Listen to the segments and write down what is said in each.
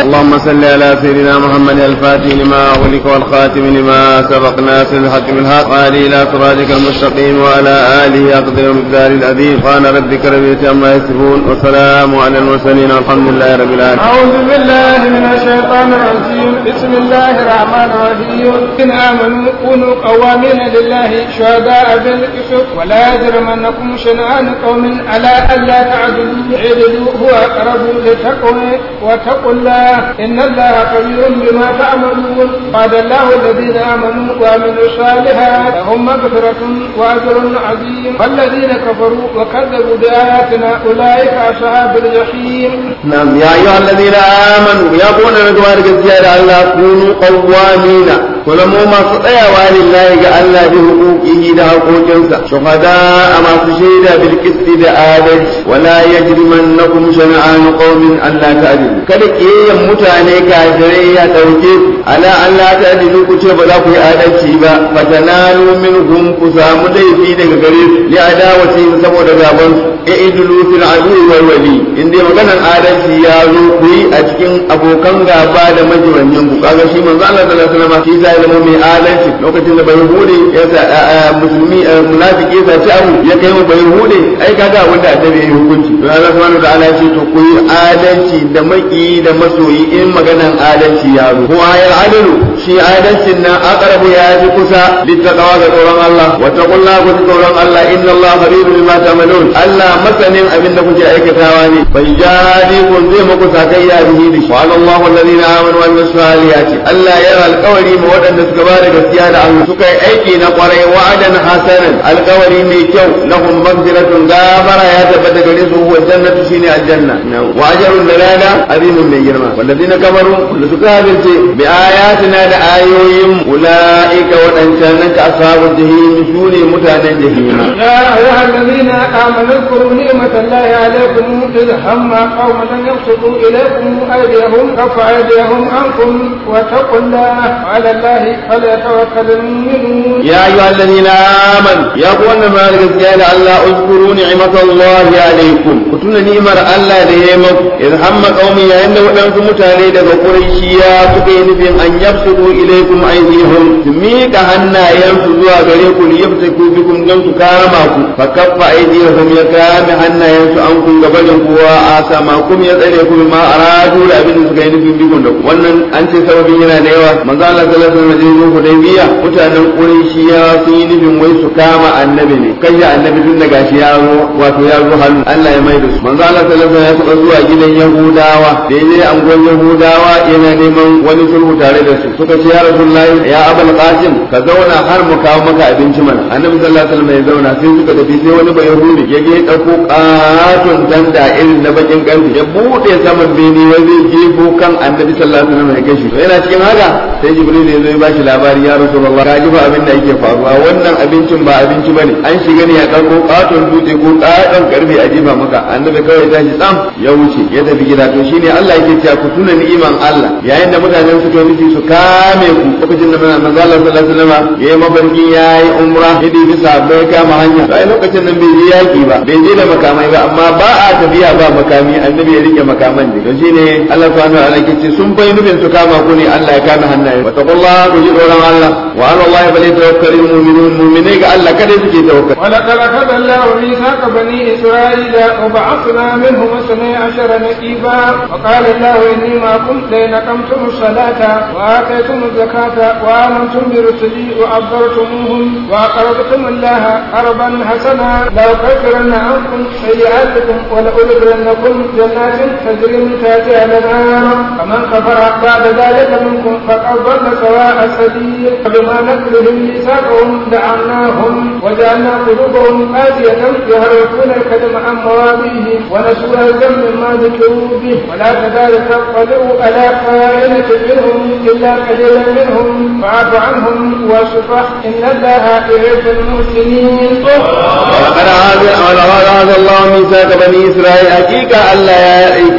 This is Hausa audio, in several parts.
اللهم صل على سيدنا محمد الفاتح لما أغلق والخاتم لما سبق ناصر الحق بالحق وآله إلى صراطك المستقيم وعلى آله أقدر المقدار العظيم قال ربك رب العزة عما يصفون وسلام على المرسلين والحمد لله رب العالمين أعوذ بالله من الشيطان الرجيم بسم الله الرحمن الرحيم إن آمنوا كونوا قوامين لله شهداء بالقسط ولا يجرمنكم شنآن قوم على ألا تعدلوا اعدلوا هو أقرب للتقوى واتقوا الله إن الله خبير بما تعملون قال الله الذين آمنوا وعملوا الصالحات لهم مغفرة وأجر عظيم والذين كفروا وكذبوا بآياتنا أولئك أصحاب الجحيم نعم يا أيها الذين آمنوا يا قوم ندوار gaskiya الله كونوا قوامين ولمو ما tsayawa lillahi ga Allah bi huquqihi da haƙoƙinsa shuhada a masu shaida bil qisti da adalci wala yajrimannakum shana'an qaumin Allah ta'dilu kada kiyayen mutane kafirai ya dauke ku ala Allah ta'dilu ku ce ba za ku yi adalci ba fatanalu minhum ku samu laifi daga gare su li adawati saboda gaban su i'dilu fil adu wal wali inda maganar adalci ya zo ku yi a cikin abokan gaba da majibannin ku kaga shi manzo Allah sallallahu alaihi wasallam shi zai zama mai adalci lokacin da bai hude ya sa musulmi munafiki ya ci abu ya kai mu bai hude ai kaga wanda annabi ya yi hukunci to Allah subhanahu wa ta'ala ya ce to ku yi adalci da maki da masoyi in maganar adalci ya zo ko ayar adalu shi adalcin nan aqrabu ya fi kusa littaqwa ga tsoron Allah wa taqullaha ku tsoron Allah inna Allah khabirun bima ta'malun Allah masanin abin da kuke aikatawa ne bai jadi kun zai muku sakayya bihi da shi wa Allahu alladhina amanu wa amilus salihati Allah ya alƙawari ma waɗanda suka ba da gaskiya da Allah suka yi aiki na kwarai wa'adan hasanan alƙawari mai kyau lahum maghfiratun gafara ya tabbata gare su wa jannatu shine aljanna wa ajrun dalala azimun mai girma walladhina kafaru da suka habirce bi ayatina da ayoyin ulaika waɗancan nan ka ashabul jahim sune mutanen jahim يا أيها الذين آمنوا اذكروا نعمة الله عليكم إذ هم قوم أن يبسطوا إليكم أيديهم كف أيديهم عنكم واتقوا الله وعلى الله فليتوكل المؤمنون يا أيها الذين آمنوا يا قولنا ما قال الله اذكروا نعمة الله عليكم كتنا نعمة الله لهم إذ هم قومي عند ودنكم متاني دغ قريشيا سكين بين أن يبسطوا إليكم أيديهم ميك هنا ينفذوا غريكم ليبتكوا بكم جنس كارماكم فكف أيديهم يكام هنا ينسوا أنكم قبلكم وآسامكم يسألكم ما أرادوا لأبن سكين بكم wannan an ce sababin yana da yawa manzo Allah sallallahu alaihi wasallam Hudaybiya mutanen Qurayshiya sun yi nufin wai su kama annabi ne kai ya annabi tun daga shi ya zo wato ya zo hannu Allah ya maida su manzo Allah sallallahu alaihi wasallam ya taɓa zuwa gidan Yahudawa da yaje angon Yahudawa yana neman wani sulhu tare da su suka ce ya Rasulullahi ya Abul Qasim ka zauna har mu kawo maka abinci mana annabi sallallahu alaihi wasallam ya zauna sai suka tafi sai wani bai Yahudi ya je dauko katon danda irin na bakin kanti ya bude saman bene wai zai jefo kan annabi sallallahu alaihi wasallam ya kashi yana cikin haka sai jibril ya zo ya bashi labari ya rasulullah ka ji fa abin da yake faruwa wannan abincin ba abinci bane an shiga ne ya dauko katon dutse ko katon karfe a jefa maka annabi kawai ya tashi tsam ya wuce ya tafi gida to shine Allah yake cewa ku tuna ni'iman Allah yayin da mutanen suka nufi su kame ku lokacin da manzo Allah sallallahu alaihi wasallam yayi mafarki yayi umra ya bi sahabbai kama hanya sai lokacin nan bai je yaki ba bai je da makamai ba amma ba a tafiya ba makami annabi ya rike makaman ne to shine Allah subhanahu wa ta'ala yake ce sun bai nufin su kama ku ne Allah ya kame hannaye wa taqullaha ku ji tsoron Allah wa ala Allah bal yatawakkalul mu'minun mu'minai ga Allah kada suke tawakkal ولقد أخذ الله ميثاق بني إسرائيل وبعثنا منهم اثني عشر نقيبا وقال الله إني معكم لئن أقمتم الصلاة وآتيتم الزكاة وآمنتم برسلي وعبرتموهم وأقرضتم الله قرضا حسنا لأكفرن عنكم سيئاتكم ولأدخلنكم جنات تجري من تحتها الأنهار فمن كفر بعد ذلك منكم فقد ضل سواء السبيل فبما نقلهم ميثاقهم لعناهم وجعلنا قلوبهم قاسية يهرفون الكلم عن مواضعه ونسوا الذنب مما ذكروا به ولا تزال تطلع على خائنة منهم إلا قليلا منهم فاعف عنهم واصفح إن الله يحب المحسنين ولقد عاد ولقد عاد الله ميثاق بني اسرائيل حقيقه الله يا ايت القول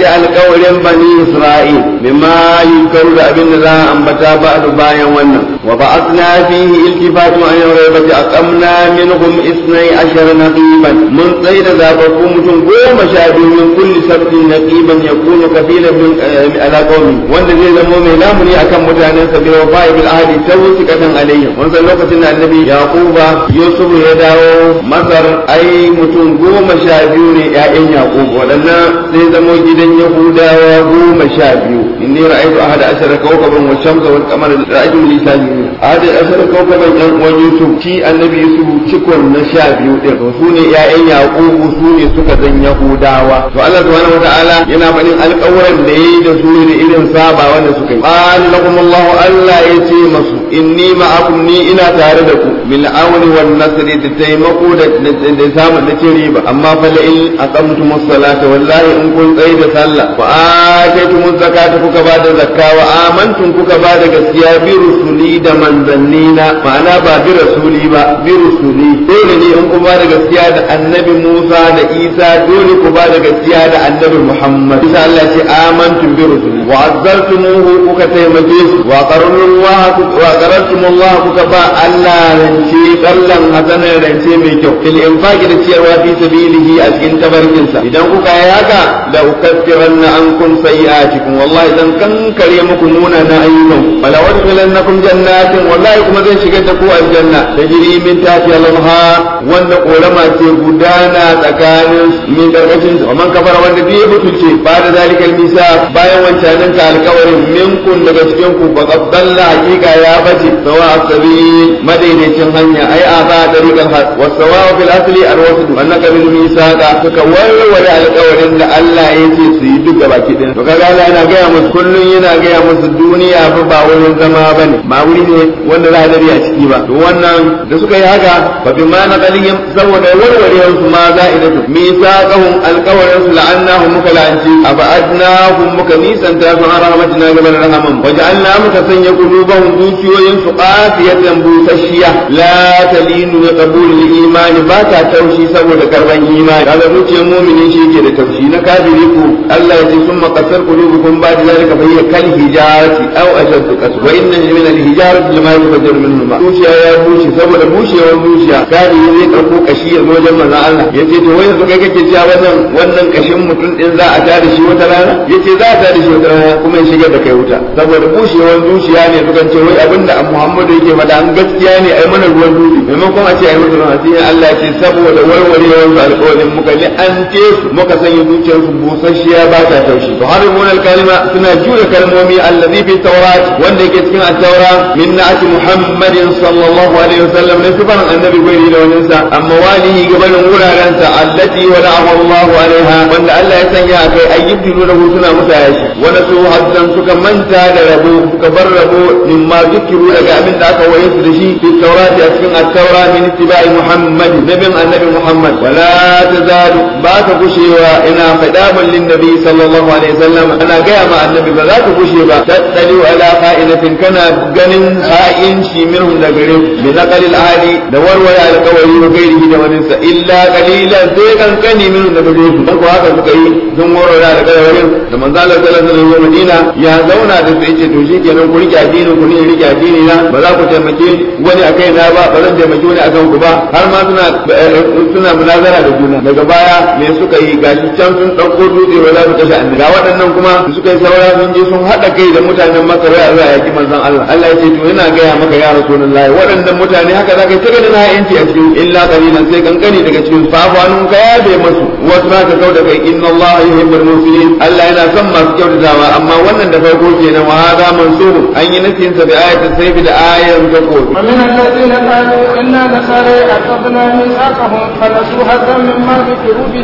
alƙawarin bani Isra'il mimma yunkaru da abin da za a ambata ba'du bayan wannan wa ba'athna fihi iltifatu an raybati aqamna minhum isnai ashar naqiban mun tsaye da zababbu mutum goma sha biyu min kulli sabtin naqiban yakunu kafilan min ala qawmi wanda zai zamo mai lamuni akan mutanen sa bil wafa'i bil ahdi tawsikatan alayhim wannan lokacin da annabi yaquba yusuf ya dawo masar ai mutum goma sha biyu ne ƴaƴan yaqub waɗannan zai zamo gidan yahudawa goma sha biyu inni ra'aytu ahada ashara kawkaban wa shamsa wal qamara ra'aytu lisani ahada ashara kawkaban yan uwan yusuf shi annabi yusuf cikon na sha biyu din to su ne ƴaƴan yaqub su ne suka zan yahudawa to Allah subhanahu wataala yana faɗin alƙawuran da yayi da su ne irin saba wanda suka yi qala lakum Allah Allah ya ce masu inni ma'akum ni ina tare da ku bil auni wan nasri da taimako da da samun da cin riba amma fa la in aqamtumus salata wallahi in kun tsaye da sallah wa ataytumuz zakata kuka ba da zakka wa amantum kuka ba da gaskiya bi rusuli da manzannina ma'ana ba bi rasuli ba bi rusuli dole ne in kun ba da gaskiya da annabi Musa da Isa dole ku ba da gaskiya da annabi Muhammad isa Allah ce amantum bi rusuli wa azzartumuhu kuka taimake su wa qarrullah wa qarrtumullah kuka ba Allah rance kallan hasanan rance mai kyau fil infaqi da ciyarwa fi sabilihi a cikin tabarkinsa idan kuka yi haka la ukaffiranna ankum sayi'atikum wallahi zan kankare muku munana ayyukan wala wadkhilannakum jannatin wallahi kuma zan shigar da ku aljanna tajri min tahtiha al-anhar wanda korama ce gudana tsakanin min karkashin wa man kafara wanda bai mutunce ba da zalikal misa bayan wancanin ka alkawarin minkun daga cikin ku ba qaddalla hakika ya bace sawa asabi madaidaicin hanya ai a ba dariqal haq wa sawa fil asli alwasd annaka bil misaqa suka warware alkawarin da Allah ya ce su yi duk gaba ki to kaga Allah yana gaya musu kullun yana gaya musu duniya fa ba wurin zama bane ba wuri ne wanda za a dare a ciki ba to wannan da suka yi haka fa bi ma naqalihim saboda warwarewar su ma za'idatu misaqahum alkawarin su la'annahum muka la'anci abadnahum muka nisanta su an rahmatina gaban rahaman waja'alna muka sanya qulubahum zuciyoyin su qafiyatan busasshiya la talinu bi qabul imani ba ta taushi saboda karban imani kaga zuciyar mu'minin shi ke da taushi na kafiri ku Allah ya ce summa qasar qulubukum ba da zalika fa hiya kal hijarati aw ashaddu qas wa inna min al hijarati lama yufajjaru minhu ma zuciya ya bushe saboda bushewar zuciya kafiri zai karko kashi ya zo wajen manzon Allah yace to wai yanzu kai kake cewa wannan wannan kashin mutum din za a tada shi wata rana yace za a tada shi wata rana kuma ya shigar da kai wuta saboda bushewar zuciya ne sukan ce wai abinda Muhammadu yake faɗa an gaskiya ne ai mana ruwan dutse maimakon a ce ai musu ruwan sai Allah ya ce saboda warwarewar su alƙawarin muka ne an ce su muka sanya zuciyar su busasshiya ba ta taushi to har mun kalma suna jure kalmomi allazi fi tawrat wanda yake cikin at-taura min na'ati Muhammadin sallallahu alaihi wasallam ne sifan annabi bai da wannan sa amma walihi gabanin wuraren sa allati wada'ahu Allah alaiha wanda Allah ya sanya akai ayyubu da suna musa yashi wanda su haddan suka manta da rabo suka bar rabo mimma zikiru daga abin da aka waye su da shi fi tawrat a cikin at-taura min ittiba'i Muhammad nabin annabi Muhammad wala tazalu ba ka gushewa ina fadaban lin nabi sallallahu alaihi wasallam ana gaya ma annabi ba za ka gushe ba tattali ala qa'inatin kana ganin ha'inci minhum da gare bi naqal al-ahli da warware alqawari wa gairihi da wani sa illa qalilan sai kankani minhum da gare su ko haka suka yi don warware alqawarin da manzo Allah sallallahu alaihi wasallam Madina ya zauna da su yace to shikenan ku rike addinin ku ne rike addini na ba za ku taimake wani akai na ba ba zan taimake wani akan ku ba har ma suna suna munazara da juna daga baya me suka yi gashi can sun dauko dutse ba za su kashe annabi ga waɗannan kuma suka yi saura sun je sun haɗa kai da mutanen Makka wai a yaki manzon Allah Allah ya ce to ina gaya maka ya Rasulullahi waɗannan mutane haka za ka ta ganin ha'inci a cikin illa qalilan sai kankani daga cikin fafanun ka ya bai masu wasu ma ka kauda kai inna Allah yuhibbul muhsinin Allah yana son masu kyautatawa amma wannan da farko kenan wa hada mansur an yi nasin sa bi ayatin sayf da ayan tako ومن الذين قالوا إنا نصارى أخذنا ميثاقهم فنسوا حظا مما ذكروا به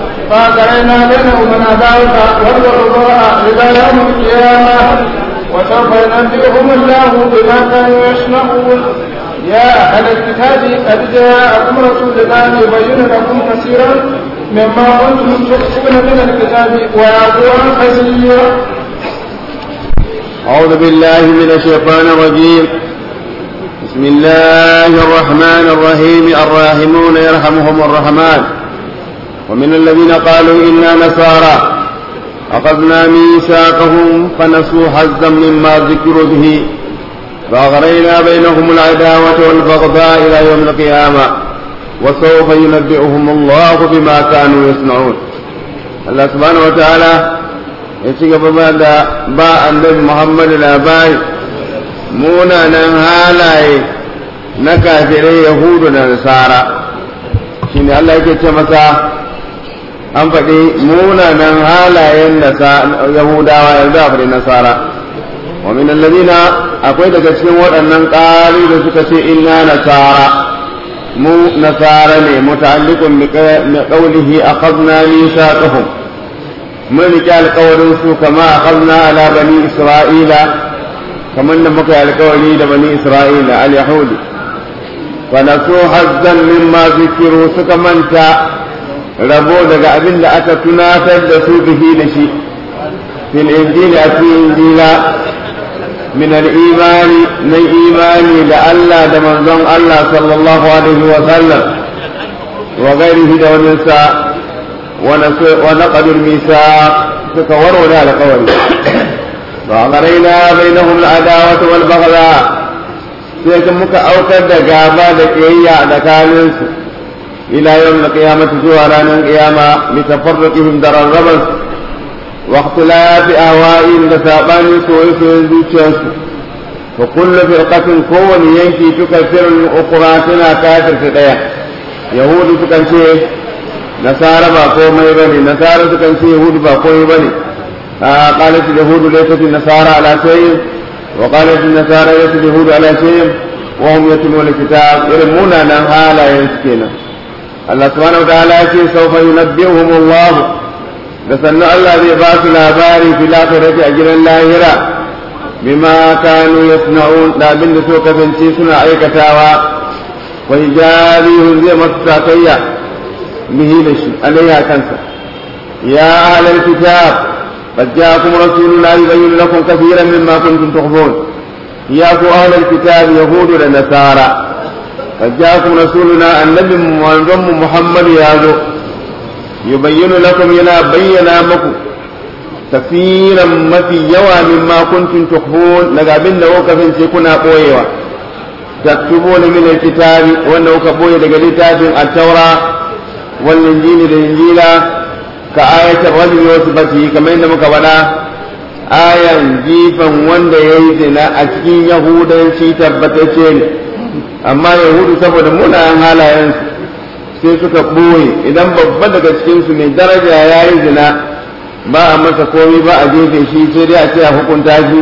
فأجرينا بينهم العداوة والبغضاء إلى يوم القيامة وسوف ينبئهم الله بما كانوا يصنعون يا أهل الكتاب قد جاءكم رسولنا يبين لكم كثيرا مما كنتم تخفون من الكتاب ويعفو عن كثير أعوذ بالله من الشيطان الرجيم بسم الله الرحمن الرحيم الراحمون يرحمهم الرحمن ومن الذين قالوا إنا نصارى أخذنا ميثاقهم فنسوا حظا مما ذكروا به فأغرينا بينهم العداوة والبغضاء إلى يوم القيامة وسوف ينبئهم الله بما كانوا يصنعون الله سبحانه وتعالى يتيك بعد باء النبي محمد الأبائي munanan halaye na kafirai yahudu da nasara shi ne Allah yake ce masa an faɗi munanan halayen yahudawa yanzu a faɗi nasara wa min alladhina akwai daga cikin waɗannan ƙari da suka ce inna nasara mu nasara ne muta'alliqun bi qawlihi akhadna mithaqahum mun riƙe alƙawarin su kama akhadna ala bani isra'ila kamar da muka yi alkawari da bani isra'ila al-yahudi wa nasu hazzan mimma zikiru suka manta rabo daga abin da aka tunatar da su bihi da shi fil injili a cikin injila min al-imani na imani da Allah da manzon Allah sallallahu alaihi wa sallam wa gairihi da wani sa wa naqadul misa suka warware alkawari وأغرينا بينهم العداوة والبغضاء sai muka aukar da gaba da ƙiyayya da kaninsu ila yau na ƙiyamata zuwa ranar ƙiyama bi tafarruqihim da rarraban wa ikhtilafi ahwa'in da sabanin soyayyen zuciyarsu fa kullu firqatin kowani yanki tukaffiru al-ukhra tana kafirta daya yahudu sukan ce nasara ba komai bane nasara sukan ce yahudu ba komai bane قالت اليهود ليست النصارى على شيء وقالت النصارى ليست اليهود على شيء وهم يتلون الكتاب يرمون نها لا ينسكنا الله سبحانه وتعالى يقول سوف ينبئهم الله لسن الله ذي باس الأباري في الآخرة أجر اللاهرة بما كانوا يصنعون لا بند سوك بنتي سنع أي كتاوى ويجاريهم زي مستقية به لشي عليها كنسة يا أهل الكتاب قد جاءكم رسولنا يبين لكم كثيرا مما كنتم تخفون يا أهل الكتاب يهود ونصارى قد جاءكم رسولنا النبي وانضم محمد يازو يبين لكم ينا بينا مكم كثيرا ما في يوى مما كنتم تخفون لقابلنا وكفن سيكون قويوا تكتبون من الكتاب وانه كبوية لقلتاب التوراة والإنجيل الإنجيل ka ayatar rajul wasu bati kamar yadda muka faɗa ayan jifan wanda ya yi zina a cikin yahudanci tabbatacce ne amma yahudu saboda munayen halayensu sai suka ɓoye idan babba daga cikinsu mai daraja ya yi zina ba a masa komi ba a jefe shi sai dai a ce a hukunta shi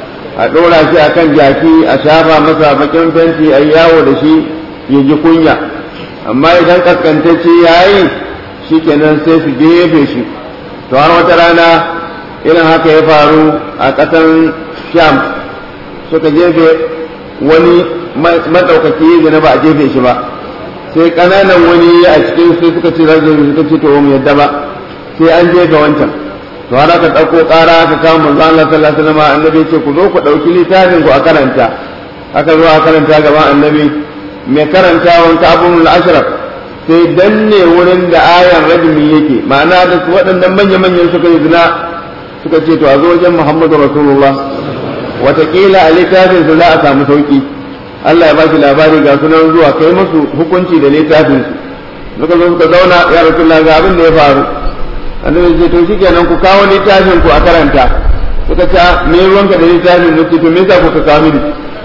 a ɗora shi a kan jaki a shafa masa bakin fenti a yawo da shi ya ji kunya amma idan kaskantacce ya yi shi kenan sai su gefe shi to har wata rana irin haka ya faru a ƙasan sham suka jefe wani maɗaukaki da na ba a jefe shi ba sai ƙananan wani a cikin sai suka ce rajin suka ce to mu yadda ba sai an jefe wancan to har aka ɗauko ƙara aka kawo manzo Allah sallallahu alaihi wasallam annabi ce ku zo ku ɗauki littafin ku a karanta aka zo a karanta gaban annabi mai karanta wanka abun al-ashraf sai danne wurin da ayan rajmi yake ma'ana da su waɗannan manya-manyan suka yi zina suka ce to a zo wajen Muhammadu Rasulullah watakila a littafin su za a samu sauki Allah ya baki labari ga sunan zuwa kai musu hukunci da littafin su suka zo suka zauna ya Rasulullah ga abin da ya faru annabi ce to shikenan ku kawo littafin ku a karanta suka ce me ruwanka da littafin mu ce to me yasa kuka kawo mini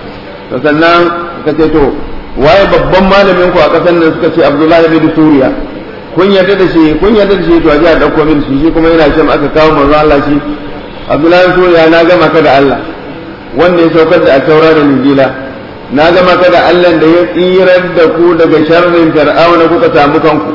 to sannan suka ce to waye babban malamin ku a ƙasar nan suka ce Abdullahi bin Suriya kun yarda da shi kun yarda da shi to a ji a dauko min shi shi kuma yana shan aka kawo manzo Allah shi Abdullahi bin Suriya na gama ka da Allah wanda ya saukar da taura da Injila na gama ka da Allah da ya tsirar da ku daga sharrin Fir'auna kuka samu kanku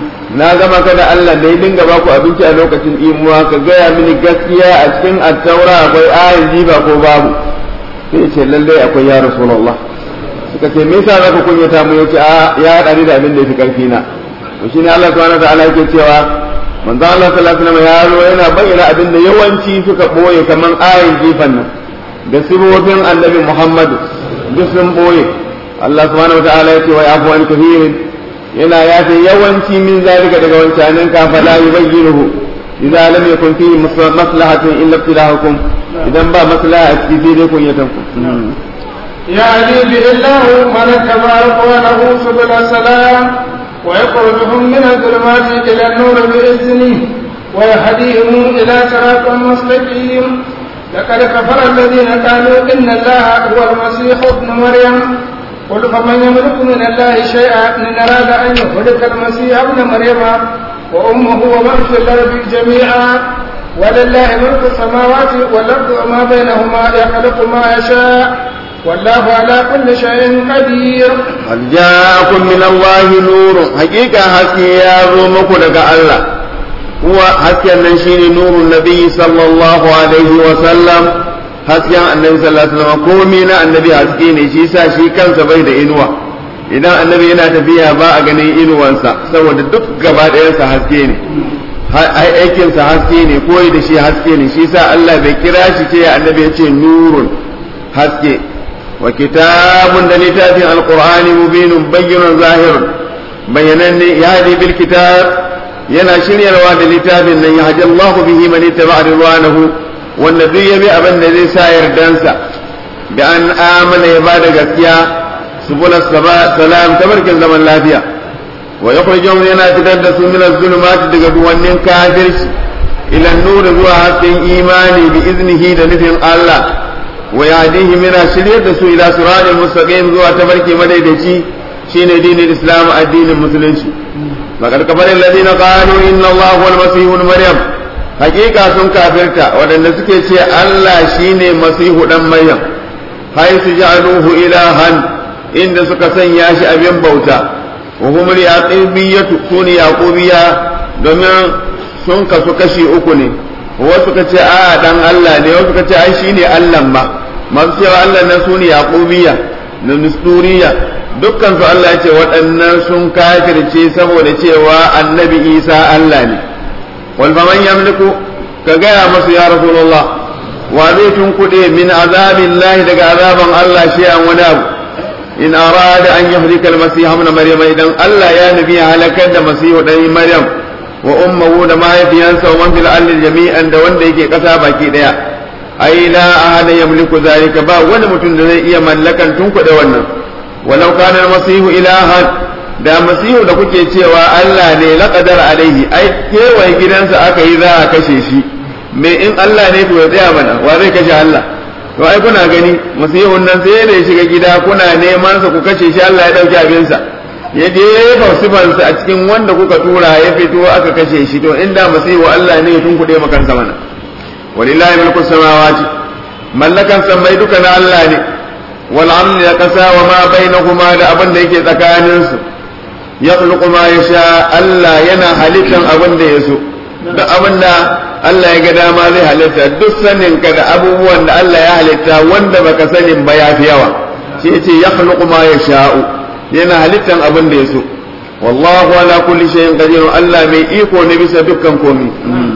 na gama ka da Allah da ya dinga ba ku abinci a lokacin imuwa ka gaya mini gaskiya a cikin attaura akwai ayin jiba ko babu sai ce lallai akwai ya rasulullah suka ce me yasa zaka kunyata mu yace a ya hada ni da abin da yafi karfi na to shine Allah subhanahu wa ta'ala yake cewa manzo Allah sallallahu alaihi wasallam ya zo yana bayyana abin da yawanci suka boye kaman ayin jifan nan da sibobin annabi Muhammad duk sun boye Allah subhanahu wa ta'ala yake wa yafu an kathirin yana yafe yawanci min zalika daga wancanin ka fala yubayyinuhu idza lam yakun fihi maslahatun illa ibtilahukum idan ba maslaha a ciki sai dai kunyatanku يهدي به الله من اتبع رضوانه سبل السلام ويخرجهم من الظلمات إلى النور بإذنه ويهديهم إلى صراط مستقيم لقد كفر الذين قالوا إن الله هو المسيح ابن مريم قل فمن يملك من الله شيئا إن أراد أن يهلك المسيح ابن مريم وأمه ومن في الأرض جميعا ولله ملك السماوات والأرض وما بينهما يخلق ما يشاء والله على كل شيء قدير قد جاءكم من الله نور حقيقة حسي يا رومك لك الله هو حسي النشين نور النبي صلى الله عليه وسلم حسي النبي صلى الله عليه وسلم كومينا النبي حسكي ne shi sa shi kansa bai da inuwa idan annabi yana tafiya ba a ganin inuwansa saboda duk gaba ɗayansa haske ne aikinsa haske ne koyi da shi haske ne shi sa Allah bai kira shi ce annabi ya ce nurun haske وكتاب لتاب القرآن مبين بين ظاهر بينن يهدي بالكتاب ينا شريا رواد لتاب أن يهدي الله به من اتبع رضوانه والنبي بأبن الذي سائر دانسا بأن آمن عباد قتيا سبل السلام تبرك الزمن لا فيها ويخرجهم ينا تدرس من الظلمات تقدوان كافر إلى النور ذو إيماني بإذنه لنفهم الله wa yahdihi mina shiryar da su ila siratal mustaqim zuwa tabarki madaidaici shine dinin islam addinin musulunci faqad kafara alladhina qalu inna allaha huwal masih ibn maryam hakika sun kafirta wadanda suke ce Allah shine masihu dan maryam haythu ja'aluhu ilahan inda suka sanya shi abin bauta wa hum yaqibiyyatu suni yaqubiyya domin sun kasu kashi uku ne wasu ka ce a dan Allah ne wasu ka ce ai shine Allah ma masu cewa Allah nan sune yaqubiyya da nusturiya dukkan su Allah ya ce waɗannan sun kafirce saboda cewa annabi Isa Allah ne wal faman yamliku ka gaya masu ya rasulullah wa zai tunkuɗe min azabillahi daga azaban Allah shi an wani abu in arada an yahlika al-masih ibn maryam idan Allah ya nabi halakar da masihu dan maryam wa ummuhu da mahaifiyansa wa man fil ardi jami'an da wanda yake kasa baki daya ai la ahada yamliku zalika ba wani mutum da zai iya mallakan tunkuɗe wannan walau kana al-masihu ilahan da masihu da kuke cewa Allah ne laqadar alaihi ai kewaye gidansa aka yi za a kashe shi me in Allah ne to ya tsaya mana wa zai kashe Allah to ai kuna gani masihun nan sai da ya shiga gida kuna neman sa ku kashe shi Allah ya dauki abinsa ya jefa sifansa a cikin wanda kuka tura ya fito aka kashe shi to inda masihu Allah ne ya tunkuɗe makansa mana walillahi mulku samawati mallakan sammai duka na Allah ne wal amri da kasa wa ma bainahuma da abin da yake tsakanin su yakhluqu ma yasha Allah yana halittan abin da ya so duk abin da Allah ya ga dama zai halitta duk sanin ka da abubuwan da Allah ya halitta wanda baka sanin ba ya fi yawa shi yace yakhluqu ma yasha'u yana halittan abin da ya so wallahu ala kulli shay'in qadir Allah mai iko ne bisa dukkan komai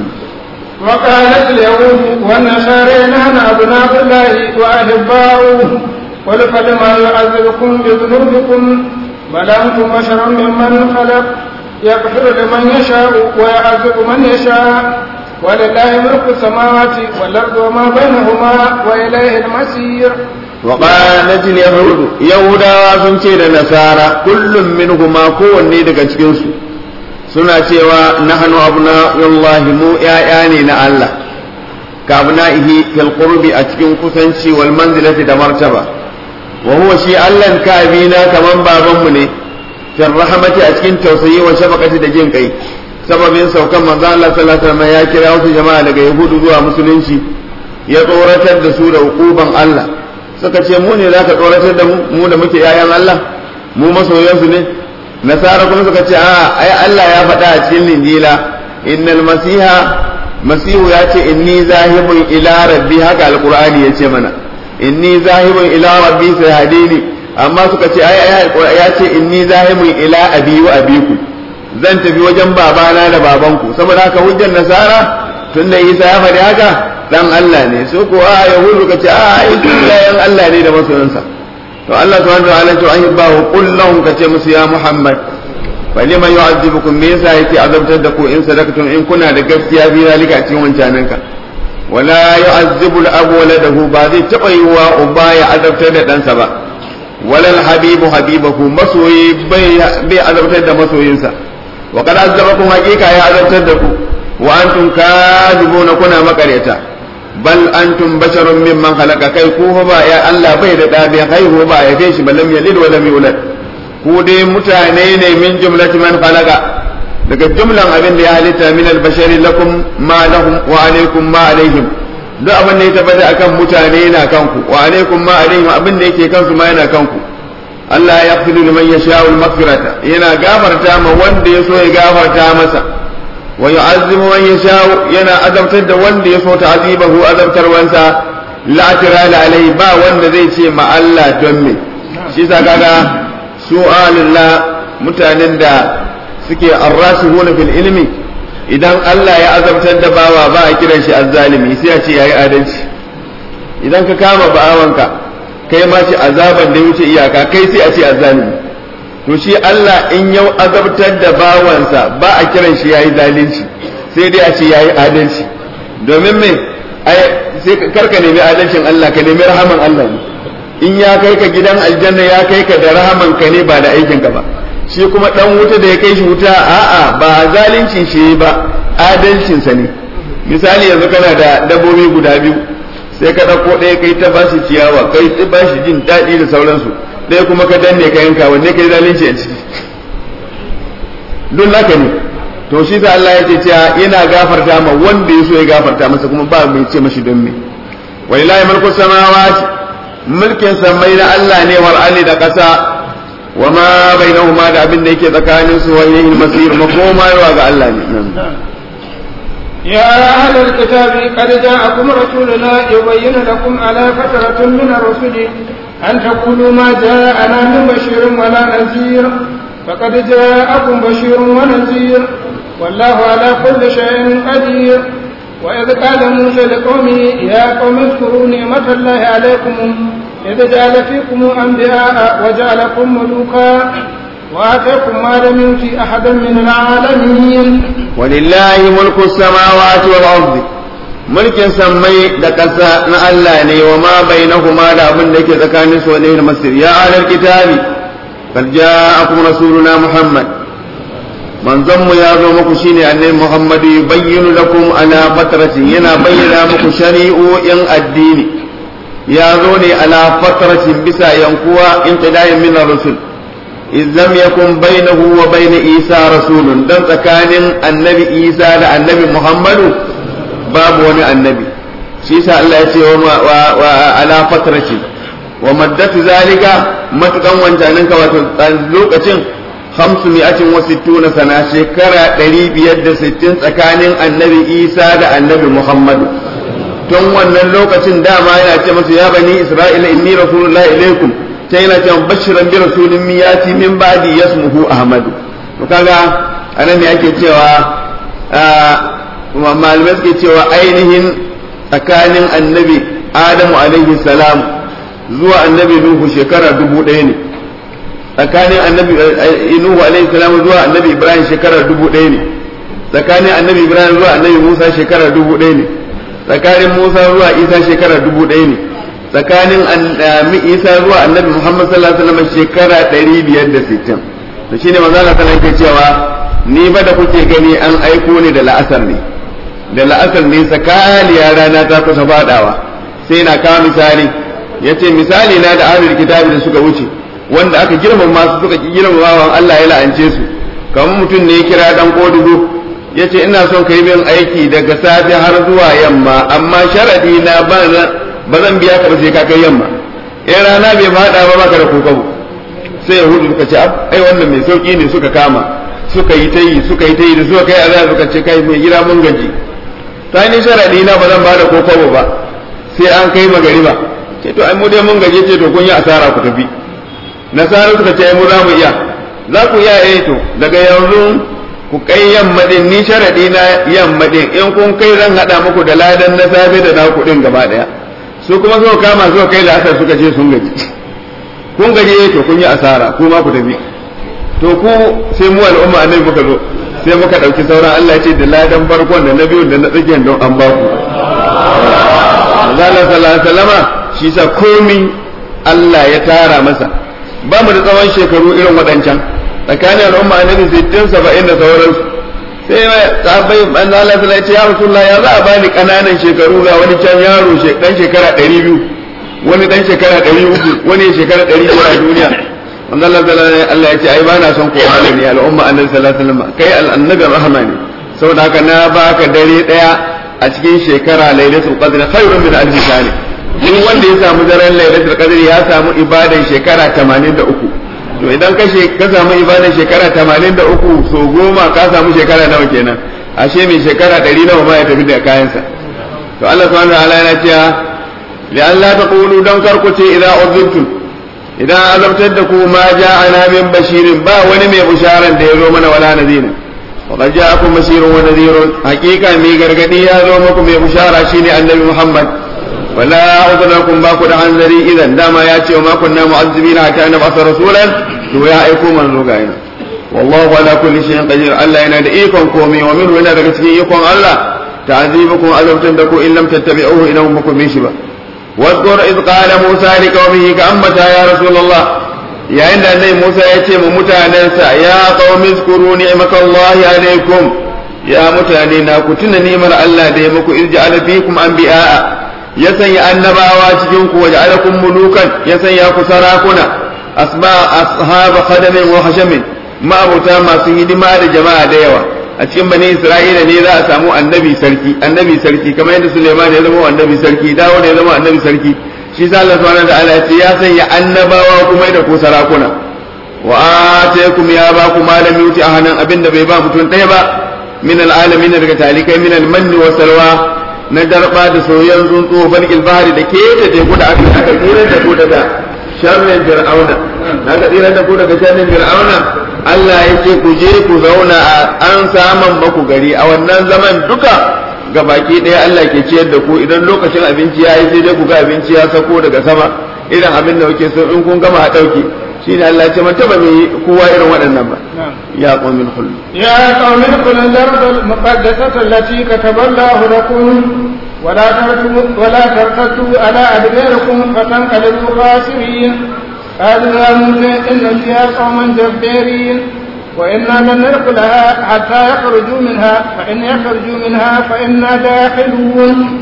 وقالت اليهود والنصارى نحن أبناء الله وأحباؤه قل فلما يعذبكم بذنوبكم بل أنتم بشر ممن خلق يغفر لمن يشاء ويعذب من يشاء ولله ملك السماوات والأرض وما بينهما وإليه المصير وقالت اليهود يهودا sun ce da nasara kullum minhuma kowanne daga cikin su suna cewa nahnu abna'ullahi mu ya'ya ne na Allah ka abna'ihi fil qurbi a cikin kusanci wal manzilati da martaba wa huwa shi Allah ka abina kaman baban mu ne fil rahmati a cikin tausayi wa shafaqati da jin kai sababin saukan manzo Allah sallallahu alaihi wasallam ya kira wasu jama'a daga yahudu zuwa musulunci ya tsoratar da su da hukuban Allah suka ce mu ne za ka tsoratar da mu mu da muke yayan Allah mu masoyansu ne nasara kuma suka ce a ai Allah ya faɗa a cikin linjila innal masiha masihu ya ce inni zahibun ila rabbi haka alqur'ani ya ce mana inni zahibun ila rabbi sayhadini amma suka ce ai ya ce inni zahibun ila abi wa abiku zan tafi wajen babana da babanku saboda haka hujjar nasara tunda Isa ya faɗi haka dan Allah ne su ko a yahudu ka ce a yan Allah ne da masoyansa to Allah subhanahu wa ta'ala to ahibba wa qul lahum ka ce musu ya Muhammad falima yu'azzibukum me yasa yake azabtar da ku in sadaqtum in kuna da gaskiya bi zalika a cikin wancananka wala yu'azzibu al-abu waladahu ba zai taba yiwa uba ya azabtar da ɗansa ba wala al-habibu habibahu masoyi bai bai azabtar da masoyinsa wa qad azzabakum haqiqa ya azabtar da ku wa antum kadibuna kuna makareta bal antum basharun mimman khalaqa kai ku ba ya Allah bai da da bai haihu ba ya kai shi balam yalid wa lam yulad ku dai mutane ne min jumlati man khalaqa daga jumlan abin da ya halitta min albashari lakum ma lahum wa alaikum ma alaihim duk abin da ya tabbata akan mutane yana kanku wa alaikum ma alaihim abin da yake kansu ma yana kanku Allah ya yaghfiru liman yasha'u al-maghfirata yana gafarta ma wanda ya so ya gafarta masa wa yu'azzimu man yasha'u yana azabtar da wanda ya so ta'azibahu azabtarwansa la tirala alai ba wanda zai ce ma Allah don me shi sa kaga su alillah mutanen da suke arrasihuna fil ilmi idan Allah ya azabtar da bawa ba a kiran shi azzalimi sai a ce yayi adalci idan ka kama ba'awanka kai ma shi azaban da ya wuce iyaka kai sai a ce azzalimi to shi Allah in yau azabtar da bawansa ba a kiran shi yayi zalunci sai dai a ce yayi adalci domin me ai sai karka nemi adalcin Allah ka nemi rahaman Allah ne in ya kai ka gidan aljanna ya kai ka da rahaman ka ne ba da aikin ka ba shi kuma dan wuta da ya kai shi wuta a'a ba zalincin shi ba adalcin sa ne misali yanzu kana da dabbobi guda biyu sai ka dauko ɗaya kai ta bashi ciyawa kai ta bashi jin daɗi da sauransu ɗaya kuma ka danne ka yanka wanne kai zalunci a ciki duk naka ne to shi da Allah yake cewa yana gafarta ma wanda ya so ya gafarta masa kuma ba mai ce mashi don me walillahi mulku samawati mulkin samai na Allah ne wal ardi da ƙasa wa ma bainahuma da abin da yake tsakanin su wani yin masir makoma yawa ga Allah ne يا أهل الكتاب قد جاءكم رسولنا يبين لكم على فترة من الرسل أن تقولوا ما جاءنا من بشير ولا نذير فقد جاءكم بشير ونذير والله على كل شيء قدير وإذ قال موسى لقومه يا قوم اذكروا نعمة الله عليكم إذ جعل فيكم أنبياء وجعلكم ملوكا وآتاكم ما لم يؤت أحدا من العالمين ولله ملك السماوات والأرض mulkin sammai da ƙasa na Allah ne wa ma bainahuma da abin da yake tsakanin su wani masir ya alal kitabi qad ja'akum rasuluna muhammad manzon mu ya zo muku shine annabi muhammad yubayyinu lakum ala fatratin yana bayyana muku shari'o'in addini ya zo ne ala fatratin bisa yankuwa inqidayin min rusul إذ لم يكن بينه وبين عيسى رسول دم تكان النبي عيسى النبي محمد باب وني النبي شيسا الله يتي وعلى فترة ومدة ذلك ما تكون وانجانك وتلوكة خمسمائة وستون سنة شكرا قريب يد ستين تكان النبي عيسى النبي محمد tun wannan lokacin dama yana ce masu ya bani isra'ila inni rasulullahi ilaikum ta yana cewa bashiran bi rasulin miyati min ba'di yasmuhu ahmadu to kaga anan ne ake cewa malamai suke cewa ainihin tsakanin annabi adamu alaihi salam zuwa annabi nuhu shekara dubu ɗaya ne tsakanin annabi nuhu alaihi salam zuwa annabi ibrahim shekara dubu ɗaya ne tsakanin annabi ibrahim zuwa annabi musa shekara dubu ɗaya ne tsakanin musa zuwa isa shekara dubu ɗaya ne tsakanin isa zuwa annabi muhammad sallallahu alaihi wasallam shekara ɗari biyar da sittin to shine manzo Allah sallallahu alaihi cewa ni ba da kuke gani an aiko ni da la'asar ne da la'asar ne sakaliya rana ta kusa fadawa sai na kawo misali yace misali na da ahlul kitabi da suka wuce wanda aka girmama su suka ki girmamawa Allah ya la'ance su kamar mutum ne ya kira dan kodugo yace ina son kai min aiki daga safe har zuwa yamma amma sharadi na ba zan biya ka ba sai ka kai yamma in rana bai fada ba baka da kokobo sai yahudu suka ce ai wannan mai sauki ne suka kama suka yi ta yi suka yi ta yi da suka kai azab suka ce kai mai gida mun gaji ta ni sharadi na ba zan ba da kokobo ba sai an kai magariba ce to ai mu dai mun gaje ce to kun yi asara ku tafi nasara suka ce ai mu za mu iya za ku iya eh to daga yanzu ku kai yamma din ni sharadi na yamma din in kun kai zan hada muku da ladan na safe da na kudin gaba daya su kuma suka kama suka kai la'asar suka ce sun gaji kun gaji to kun yi asara ku ma ku tafi to ku sai mu al'umma annabi muka zo sai muka ɗauki sauran Allah ya ce da ladan farkon da na biyu da na tsakiyar don an ba ku Allah sallallahu alaihi wasallama shi sa komi Allah ya tara masa ba mu da tsawon shekaru irin waɗancan tsakanin al'umma annabi 60 70 da sauransu sai sahabbai manzo Allah sallallahu alaihi ya rasulullah ya za a bani kananan shekaru ga wani can yaro dan shekara 200 wani dan shekara 300 wani shekara 100 a duniya manzo Allah sallallahu alaihi Allah ya ce ai bana son ko ne al'umma annabi sallallahu alaihi wasallam kai annabi rahama ne saboda haka na baka dare daya a cikin shekara lailatul qadr khairun min alf shahr duk wanda ya samu daren lailatul qadr ya samu ibadan shekara 83 to idan ka ka samu ibadan shekara 83 so goma ka samu shekara nawa kenan ashe mai shekara 100 nawa ma ya tafi da kayansa to Allah subhanahu wa ta'ala yana cewa li Allah taqulu dan karkuce idan uzibtum idan azabtar da ku ma ja'ana min bashirin ba wani mai bisharan da ya zo mana wala nadina وقد جاءكم بشير ونذير حقيقة مي غرغدي يا زو مكم يا بشارة شيني النبي محمد ولا أذنكم باكو عن ذري إذا دام ياتي وما كنا معذبين حتى نبعث رسولا تو يا أيكم من زوغاين والله على كل شيء قدير الله ينادى إيكم كومي ومنه ينادى كتيكم الله تعذيبكم ألم تندكوا إن لم تتبعوه إنهم بكم من شبه واذكر إذ قال موسى لقومه كأمتا يا رسول الله yayin da annabi Musa ya ce mu mutanensa ya qaumi zkuru ni'matallahi alaikum ya mutane na ku tuna ni'mar Allah da ya muku irja'ala fikum anbiya'a ya sanya annabawa cikin ku wa ja'alakum mulukan ya sanya ku sarakuna asba ashab khadamin wa hashamin ma'abuta masu hidima da jama'a da yawa a cikin bani Isra'ila ne za a samu annabi sarki annabi sarki kamar yadda Sulaiman ya zama annabi sarki Dawud ya zama annabi sarki shi sa Allah subhanahu wa ta'ala ya sanya annabawa kuma da ku sarakuna wa ataykum ya ba ku malami yuti a hannun abinda bai ba mutum ɗaya ba min al'alamin daga talikai min al-manni wa salwa na darba da soyayyen tsuntsu balgil bahari da ke da teku da aka aka tsira da ku daga sharrin fir'auna aka tsira da ku daga sharrin fir'auna Allah ya ce ku je ku zauna an saman baku gari a wannan zaman duka ga baki ɗaya Allah ke ciyar da ku idan lokacin abinci ya yi sai dai ku ga abinci ya sako daga sama irin abin da kuke so in kun gama a ɗauke shi ne Allah ce man taba mai kowa irin waɗannan ba ya qaumin khul يا قوم ادخلوا الأرض المقدسة التي كتب الله لكم ولا ترتدوا ولا ترتدوا على أدباركم فتنقلبوا خاسرين قالوا يا موسى إن فيها قوما جبارين وإنا لن ندخلها حتى يخرجوا منها فإن يخرجوا منها فإنا داخلون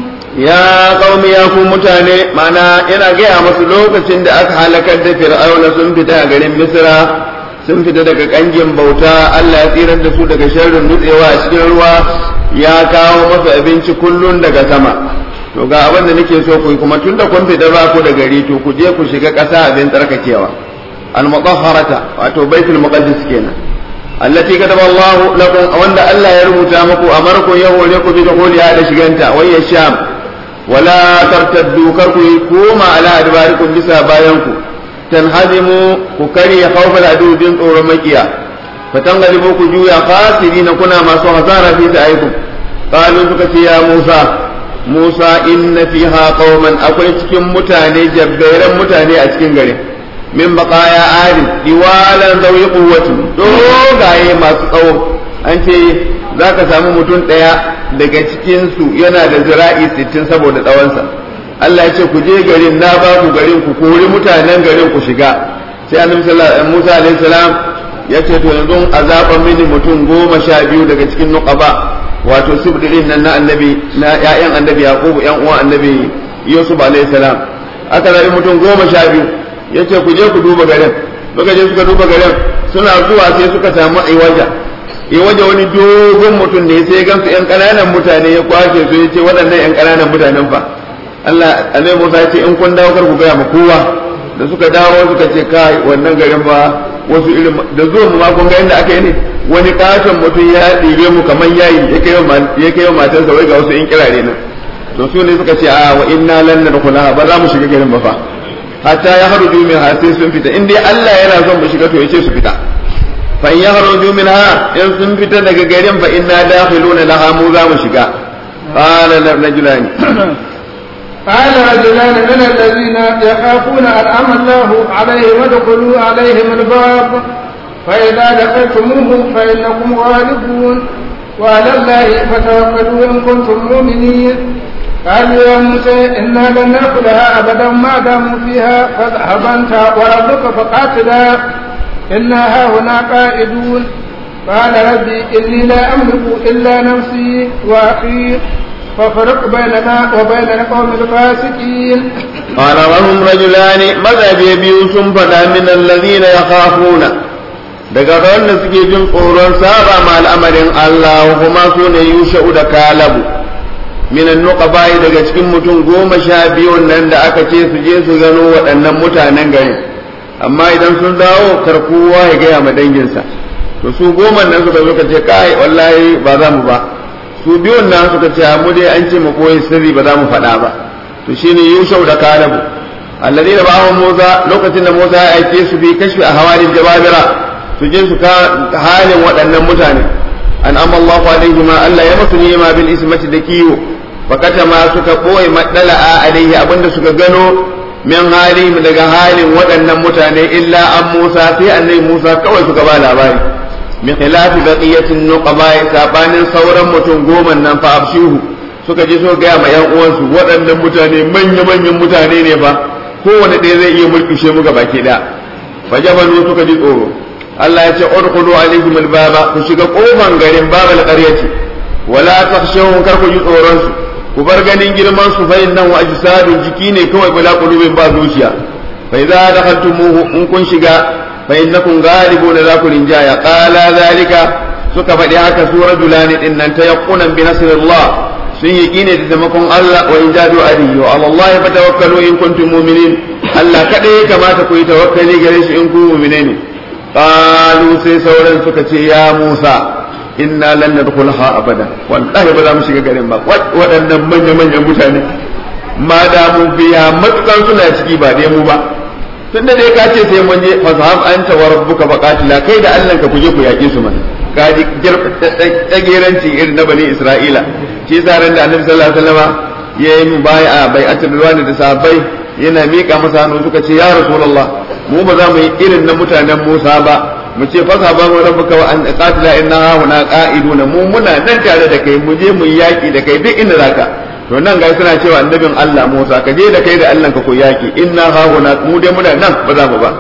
ya qaumi ya ku mutane mana ina gaya masu lokacin da aka halakar da fir'auna sun fita a garin misra sun fita daga kangin bauta Allah ya tsirar da su daga sharrin nutsewa a cikin ruwa ya kawo masu abinci kullun daga sama to ga abin da nake so ku yi kuma tun da kun fita ba ku da gari to ku je ku shiga ƙasa abin tsarkakewa al-mutahharata wato baitul muqaddas kenan allati kataba Allah lakum wanda Allah ya rubuta muku amarku ya hore ku bi da shiganta wayya sham wala tartaddu kar ku koma ala adbarikum bisa bayan ku tanhazimu ku kari khawfal adu bin tsoron makiya fatangalibu ku juya khasirina kuna masu hasara fi sa'ikum qalu suka ce ya Musa Musa inna fiha qauman akwai cikin mutane jabbairan mutane a cikin garin min baqaya adi diwalan zawi quwwati dogaye masu tsawo an ce zaka samu mutum daya daga cikinsu yana da zira'i sittin saboda tsawonsa Allah ya ce ku je garin na ba ku garin ku kori mutanen garin ku shiga sai annabi sallallahu Musa alaihi salam ya ce to yanzu azaban mini mutum goma sha biyu daga cikin nuqaba wato sibdirin nan na annabi na ƴaƴan annabi yaqub ƴan uwan annabi yusuf alaihi salam aka zabi mutum goma sha biyu ya ce ku je ku duba garin suka je suka duba garin suna zuwa sai suka samu iwaja ya waje wani dogon mutum ne sai gansu yan ƙananan mutane ya kwashe su ya ce waɗannan yan ƙananan mutanen fa Allah Annabi Musa ya ce in kun dawo kar ku gaya ma kowa da suka dawo suka ce kai wannan garin ba wasu irin da zuwa mu ma kun ga inda aka yi ne wani katon mutum ya ɗibe mu kamar yayi ya kai ya kai matarsa wai ga wasu in kirare nan to su ne suka ce a wa inna lan nadkhulaha ba za mu shiga garin ba fa hatta ya haruju min har sai sun fita in dai Allah yana son mu shiga to ya ce su fita fa in yakhruju minha in sun fita daga garin fa inna dakhiluna laha mu za mu shiga qala rajulani قال رجلان من الذين يخافون أنعم الله عليهم ادخلوا عليهم الباب فإذا دخلتموه فإنكم غالبون وعلى الله فتوكلوا إن كنتم مؤمنين قالوا يا موسى إنا لن نأكلها أبدا ما داموا فيها فاذهب أنت وربك فقاتلا إنا هاهنا قائدون قال ربي إني لا أملك إلا نفسي وأخي ففرق بيننا وبين القوم الفاسقين قال وهم رجلان ماذا بيبيو فدا من الذين يخافون daga wanda suke jin tsoron saba ma al'amarin Allah kuma su ne yusha'u da kalabu minan nuqabai daga cikin mutum goma sha biyun nan da aka ce su je su gano waɗannan mutanen garin amma idan sun dawo karkuwa ya gaya ma danginsa to su goma nan suka zo ka ce kai wallahi ba za mu ba su biyun nan suka ce mu dai an ce mu koyi sirri ba za mu faɗa ba to shine yushau da kalabu alladina ba'ahu Musa lokacin da Musa ya aike su bi kashfi a hawalin jababira su je su ka halin waɗannan mutane an amma Allahu alaihi ma Allah ya musu ni'ima bil ismati da kiwo fakata ma suka koyi madala'a alaihi abinda suka gano min halihim daga halin waɗannan mutane illa an Musa sai annabi Musa kawai suka ba labari min khilafi baqiyatin nuqaba sabanin sauran mutum goma nan fa abshihu suka je so ga ma yan uwansu waɗannan mutane manya manyan mutane ne fa kowane ɗaya zai iya mulkushe mu baki ɗaya fajabalu suka ji tsoro Allah ya ce udkhulu alaihim albaba ku shiga kofan garin babal qaryati wala takhshawun kar ku ji tsoron su ku bar ganin girman su fa innahu ajsadun jiki ne kawai bala qulubin ba zuciya fa idza dakhaltumuhu in kun shiga fa innakum ghalibuna za ku rinjaya qala zalika suka faɗi haka su rajulani din nan tayaqqunan bi nasrillah sun yi kine da taimakon Allah wa in jadu alihi wa Allah ya fatawakkalu in kuntum mu'minin Allah kada ya kamata ku yi tawakkali gare shi in ku mu'mine ne qalu sai sauran suka ce ya Musa inna lan nadkhulha abada wallahi ba za mu shiga garin ba waɗannan manya manyan mutane ma da mu biya matukan suna ciki ba dai mu ba tunda dai ka ce sai mun je fasaham anta wa rabbuka faqatila kai da Allah ka kuje ku yake su mana ka ji tsageranci irin na bani Isra'ila shi zaran da Annabi sallallahu alaihi wasallam ya yi bai'a bai'atul ridwan da sahabbai yana mika masa hannu suka ce ya rasulullah mu ba za mu yi irin na mutanen Musa ba mu ce fasa ba mu rabbuka wa an qatila inna huna qa'iduna mu muna nan tare da kai mu je mu yaki da kai duk inda zaka to nan ga suna cewa annabin Allah Musa ka je da kai da Allah ka ko yaki inna huna mu dai muna nan ba za mu ba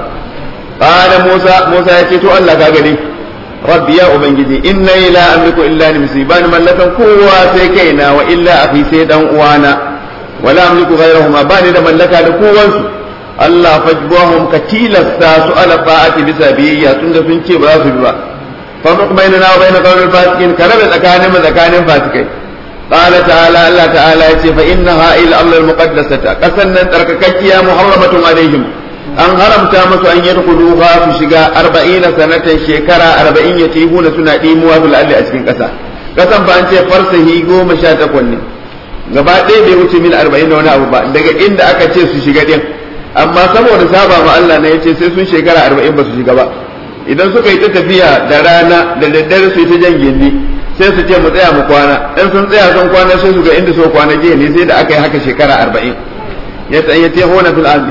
qala Musa Musa ya ce to Allah ka gani rabbi ya ubangiji inna la amliku illa nafsi ban mallakan kowa sai kaina wa illa akhi sai dan uwana wala amliku ghayrahuma bani da mallaka da kowansu Allah fajbahum ka tilasta su ala fa'ati bisa biyayya tunda sun ce ba za su bi ba fa muqbaina na bayna qawlil fasikin ka rabe tsakanin mu tsakanin fasikai qala ta'ala Allah ta'ala yace fa innaha ila amr al-muqaddasata kasan nan tsarkakakkiya muharramatun alaihim an haramta musu an yadkhuluha su shiga 40 sanatan shekara 40 yatihuna suna dimuwa bil alli a cikin kasa kasan ba an ce farsahi 18 ne gaba ɗaya bai wuce mil 40 da wani abu ba daga inda aka ce su shiga din amma saboda saba ma Allah ne yace sai sun shekara 40 ba su shiga ba idan suka yi ta tafiya da rana da daddare su yi ta jan gindi sai su ce mu tsaya mu kwana in sun tsaya sun kwana sai su ga inda so kwana jiya ne sai da aka yi haka shekara 40 ya tsaye ta hona fil ardi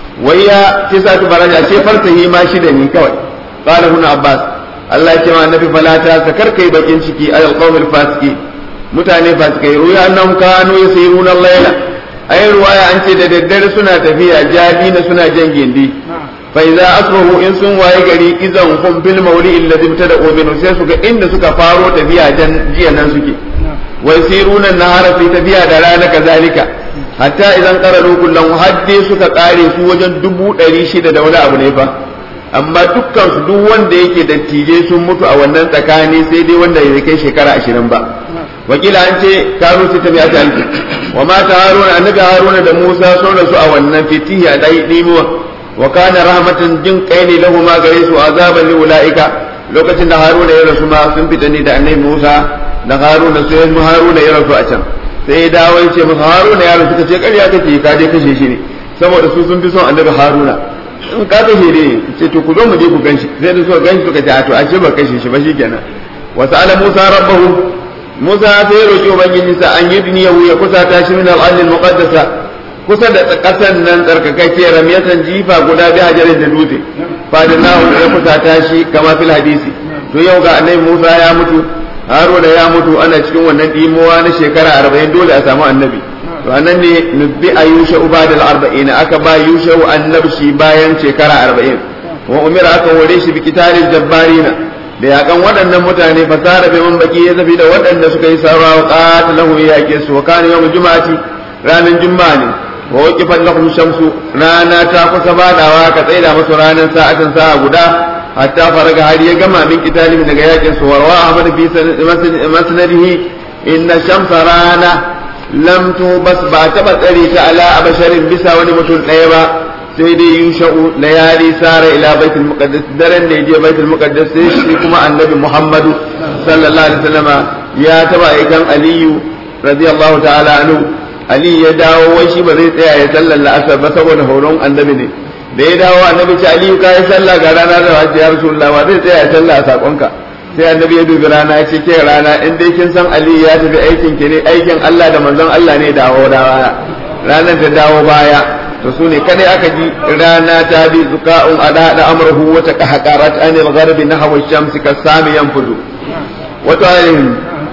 wayya tisatu baraja ce farsahi ma shida ne kawai qala ibn abbas Allah ya ce ma annabi falata ta karkai bakin ciki ayal qawmil fasiki mutane fasikai ruya annahum kanu yasiruna al-layla ai ruwaya an ce da daddare suna tafiya jadina suna jan gindi fa idza asbahu in sun waye gari idan hum bil mawli alladhi btada minhu sai su ga inda suka faro tafiya jan jiya nan suke wa yasiruna nahara fi tafiya da rana kazalika hatta idan qararu kullum hadde suka kare su wajen dubu ɗari shida da wani abu ne fa amma dukkan su duk wanda yake dattijai sun mutu a wannan tsakani sai dai wanda ya kai shekara ashirin ba wakila an ce kanu su tafiya ta alfi wa mata haruna annabi haruna da musa sun rasu a wannan fitihi a dai dimuwa wa kana rahmatan jin kai ne lahu ma gare su azaban li ulaika lokacin da haruna ya rasu ma sun fita ne da annabi musa da haruna sai haruna ya rasu a can sai ya dawo ya ce masa haruna ya rasu kace ƙarya kake ka je kashe shi ne saboda su sun fi son annabi haruna in ka kashe ne ce to ku zo mu je ku ganshi sai da suka ganshi suka ce a to a ce ba kashe shi ba shikenan wa sa'ala musa rabbahu Musa sai ya roƙi Ubangiji sa an yi duniyahu ya kusa ta shi min al'adil muqaddasa kusa da ƙasan nan tsarkakakke ramiyatan jifa guda bi hajarin da dutse fadinahu da kusa tashi kama fil hadisi to yau ga annabi Musa ya mutu Haruna ya mutu ana cikin wannan dimowa na shekara 40 dole a samu annabi to anan ne nubbi ayusha ubadal 40 aka ba yusha annabshi bayan shekara 40 wa umira aka hore shi bi kitalil jabbarina da yakan waɗannan mutane fasara bai man baki ya zafi da waɗanda suka yi sarwa wa qatalahu ya yake su wa kana yawmul juma'ati ranar juma'a ne wa waqifat lahum shamsu rana ta kusa badawa ka tsaida musu ranar sa'atan sa'a guda hatta faraga har ya gama min kitalin daga yakin su warwa ahmad fi masnadihi inna shamsa rana lam tubas ba taba tsare ta ala abasharin bisa wani mutum ɗaya ba sai dai yusha'u layali sara ila baitul muqaddas daren da yaje baitul muqaddas sai shi kuma annabi muhammadu sallallahu alaihi wasallama ya taba aikan aliyu radiyallahu ta'ala anhu ali ya dawo wai shi ba zai tsaya ya sallar la'asar ba saboda horon annabi ne da ya dawo annabi ce aliyu kai sallah ga rana da hajji ya rasulullah ba zai tsaya ya sallah a sakonka sai annabi ya dubi rana ya ce ke rana in dai kin san aliyu ya tafi aikin ki ne aikin Allah da manzon Allah ne dawo da baya ranar ta dawo baya to su ne kadai aka ji rana ta bi zuka'un ada da amruhu wa taqahqarat anil gharbi nahwa ash-shamsi kasami yanfudu wa ta'alim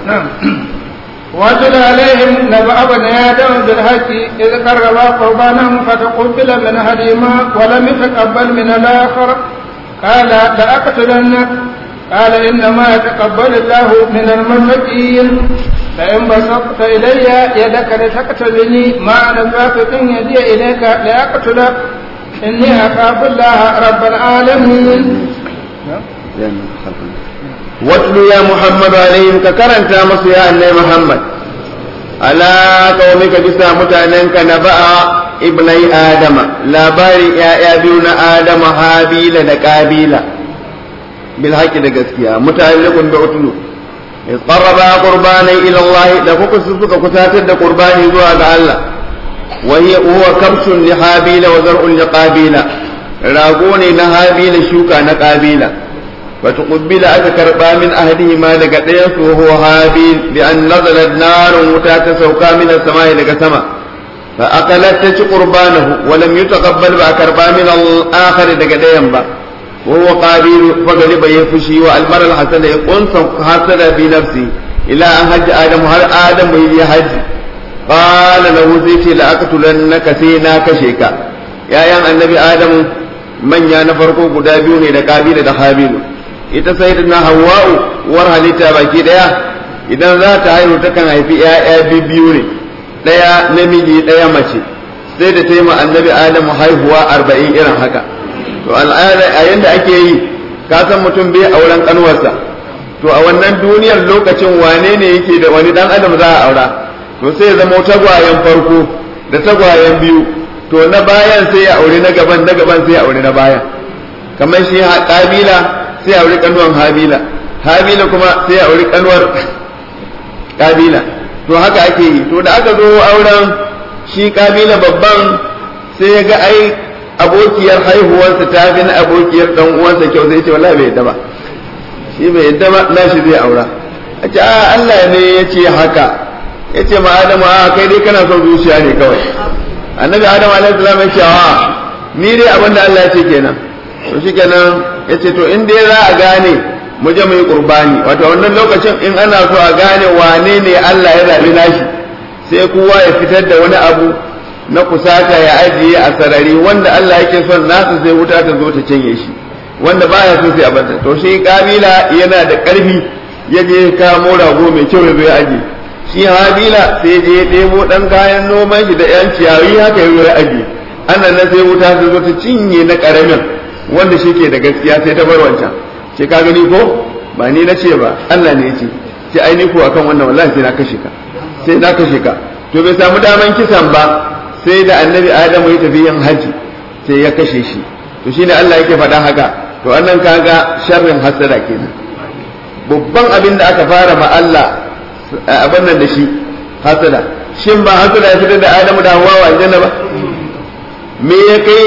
واتل عليهم نبأ بني آدم بالحق إذ قربا قربانا فتقبل من أحدهما ولم يتقبل من الآخر قال لأقتلنك قال إنما يتقبل الله من المتقين فإن بسطت إلي يدك لتقتلني ما أنا باسط يدي إليك لأقتلك إني أخاف الله رب العالمين watlu ya muhammadu alaihim ka karanta masu ya annai muhammad ala qaumika bisa mutanenka na ba'a ibnai adama labarin ya'ya biyu na adama habila da kabila bil haqqi da gaskiya muta'alliqun bi utlu iz qarraba qurbanan ila allah da kuka suka kusatar da qurbani zuwa ga Allah wa hiya huwa kamshun li habila wa zar'un li qabila rago ne na habila shuka na qabila فتقبل أذكر من أهلهما لقديس وهو هابيل بأن نزلت نار وتات سوكا من السماء لك سما فأقلت تش قربانه ولم يتقبل بأكربا من الآخر لقديم با وهو قابيل فغلب يفشي والمر الحسن يقول حسن في نفسه إلى أن هج آدم هل آدم يهج قال له زيتي لأقتلنك سينا كشيكا يا يا النبي آدم من يا نفرقو قدابيوني لقابيل دخابيل ita sai da hawa'u war halitta baki daya idan za ta haihu takan haifi ‘ya'ya biyu ne ɗaya namiji ɗaya mace sai da ta yi ma annabi adamu haihuwa arba'in irin haka to al'ada a yanda ake yi ka san mutum bai auren kanwarsa to a wannan duniyar lokacin wane ne yake da wani dan adam za a aura to sai ya zama tagwayen farko da tagwayen biyu to na bayan sai ya aure na gaban na gaban sai ya aure na bayan kamar shi kabila sai auri kanuwan habila habila kuma sai auri kanuwar kabila to haka ake yi to da aka zo auren shi kabila babban sai ya ga ai abokiyar haihuwarsa ta fi na abokiyar dan uwansa kyau sai ya ce wallahi bai yadda ba shi bai yadda ba na shi zai aura a ce a Allah ne ya ce haka ya ce ma Adamu a kai dai kana son zuciya ne kawai annabi Adamu alaihi salam ya ce a ni dai abinda Allah ya ce kenan to shikenan ya ce to in dai za a gane mu je mu yi qurbani wato wannan lokacin in ana so a gane wane ne Allah ya zabi nashi sai kowa ya fitar da wani abu na kusata ya ajiye a sarari wanda Allah yake son nasa sai wuta ta zo ta cinye shi wanda baya so sai a banta to shi kabila yana da karfi ya je kamo rago mai kyau ya zo ya ajiye shi habila sai je ya ɗebo ɗan kayan noman shi da yan ciyayi haka ya zo ya ajiye ana nan sai wuta ta zo ta cinye na ƙaramin wanda shi ke da gaskiya sai ta bar wancan ce ka gani ko ba ni na ce ba Allah ne ya ce ce ai ni ko akan wannan wallahi sai na kashe ka sai na kashe ka to bai samu daman kisan ba sai da annabi Adamu ya tafi yin haji sai ya kashe shi to shine Allah yake faɗa haka to annan kaga sharrin hasada kenan babban abin da aka fara ma Allah abin nan da shi hasada shin ba hasada ya fitar da Adamu da Hawwa wa aljanna ba me ya kai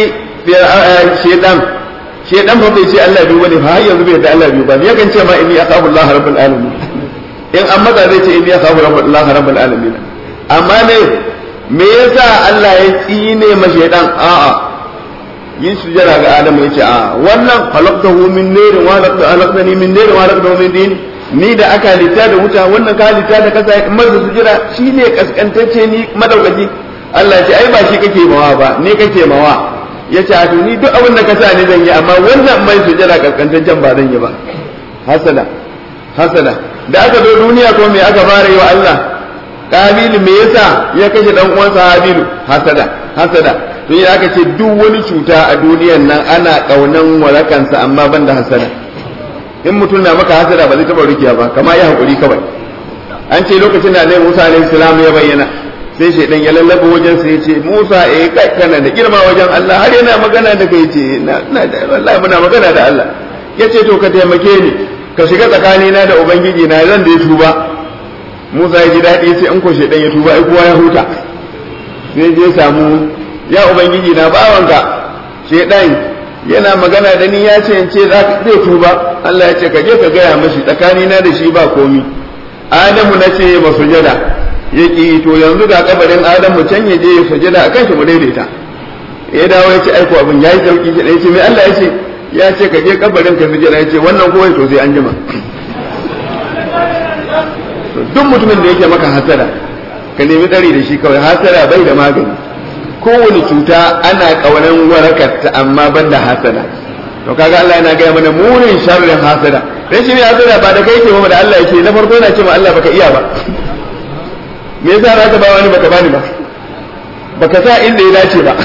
shedan shedan fa bai ce Allah biyu bane fa har yanzu bai da Allah biyu ba ne yakan ce ma inni akhafu Allah rabbul alamin in an maza zai ce inni akhafu Allah rabbul alamin amma ne me yasa Allah ya tsine ma shaytan a'a yin sujada ga Adamu yace a wannan khalaqtahu min narin wa khalaqtani min narin wa khalaqtahu min din ni da aka halitta da wuta wannan ka halitta da kasa in masa sujada shine kaskantacce ni madaukaki Allah ya ce ai ba shi kake mawa ba ni kake mawa yace a to ni duk abin da ka sa ni zan yi amma wannan mai sujada kaskantaccen ba zan yi ba hasada hasada da aka zo duniya ko me aka fara yi wa Allah kabilu me yasa ya kashe dan uwansa habilu hasada hasada to yi aka ce duk wani cuta a duniyan nan ana kaunan warakansa amma ban da hasada in mutum na maka hasada ba zai taba rikiya ba kama ya hakuri kawai an ce lokacin da Annabi Musa alaihi salam ya bayyana sai shaidan ya lallaba wajen sa yace Musa eh kai kana da girma wajen Allah har yana magana da kai ce na da wallahi muna magana da Allah yace to ka taimake ni ka shiga tsakanina da ubangiji na zan da ya tuba Musa ya ji daɗi sai in ko shaidan ya tuba ai kowa ya huta sai je samu ya ubangiji na bawanka shaidan yana magana da ni ya ce in ce za ka zai tuba Allah ya ce ka je ka gaya mashi tsakanina da shi ba komi Adamu na ce ba sujada ya ki to yanzu ga kabarin Adamu can ya je ya sujada a kan shi mu daidaita ya dawo ya ce aiko abin ya yi sauki shi ya ce mai Allah ya ce ya ce ka je kabarin ka sujada ya ce wannan kowai to sai an jima duk mutumin da yake maka hasada ka nemi tsari da shi kawai hasada bai da magani kowane cuta ana kaunan warakarta amma ban da hasada to kaga Allah yana gaya mana munin sharrin hasada dan shi ne hasada ba da kai ke ba da Allah yake na farko yana cewa Allah baka iya ba me yasa za ka ba wani baka bani ba baka sa inda ya dace ba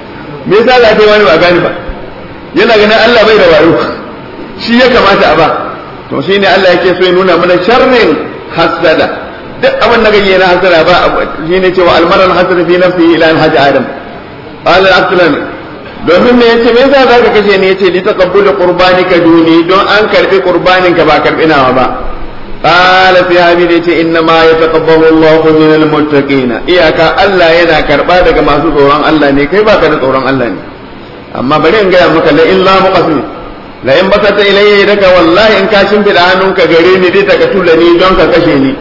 me yasa za ka yi wani ba gani ba yana ganin Allah bai da wayo shi ya kamata a ba to shine Allah yake so ya nuna mana sharrin hasada duk abin da kake na hasada ba shine cewa almaran hasada fi nafsihi ila alhaji adam qala al domin me yace me yasa zaka kashe ni yace li taqabbulu qurbanika duni don an karbi qurbanin ka ba karbi nawa ba qala fi hadith yace inna ma yataqabbalu Allahu min almuttaqina iyaka Allah yana karba daga masu tsoron Allah ne kai baka da tsoron Allah ne amma bari in gaya maka la illa muqasim la in basata ilayya daga wallahi in ka shimfida hannunka gare ni dai taka tulani don ka kashe ni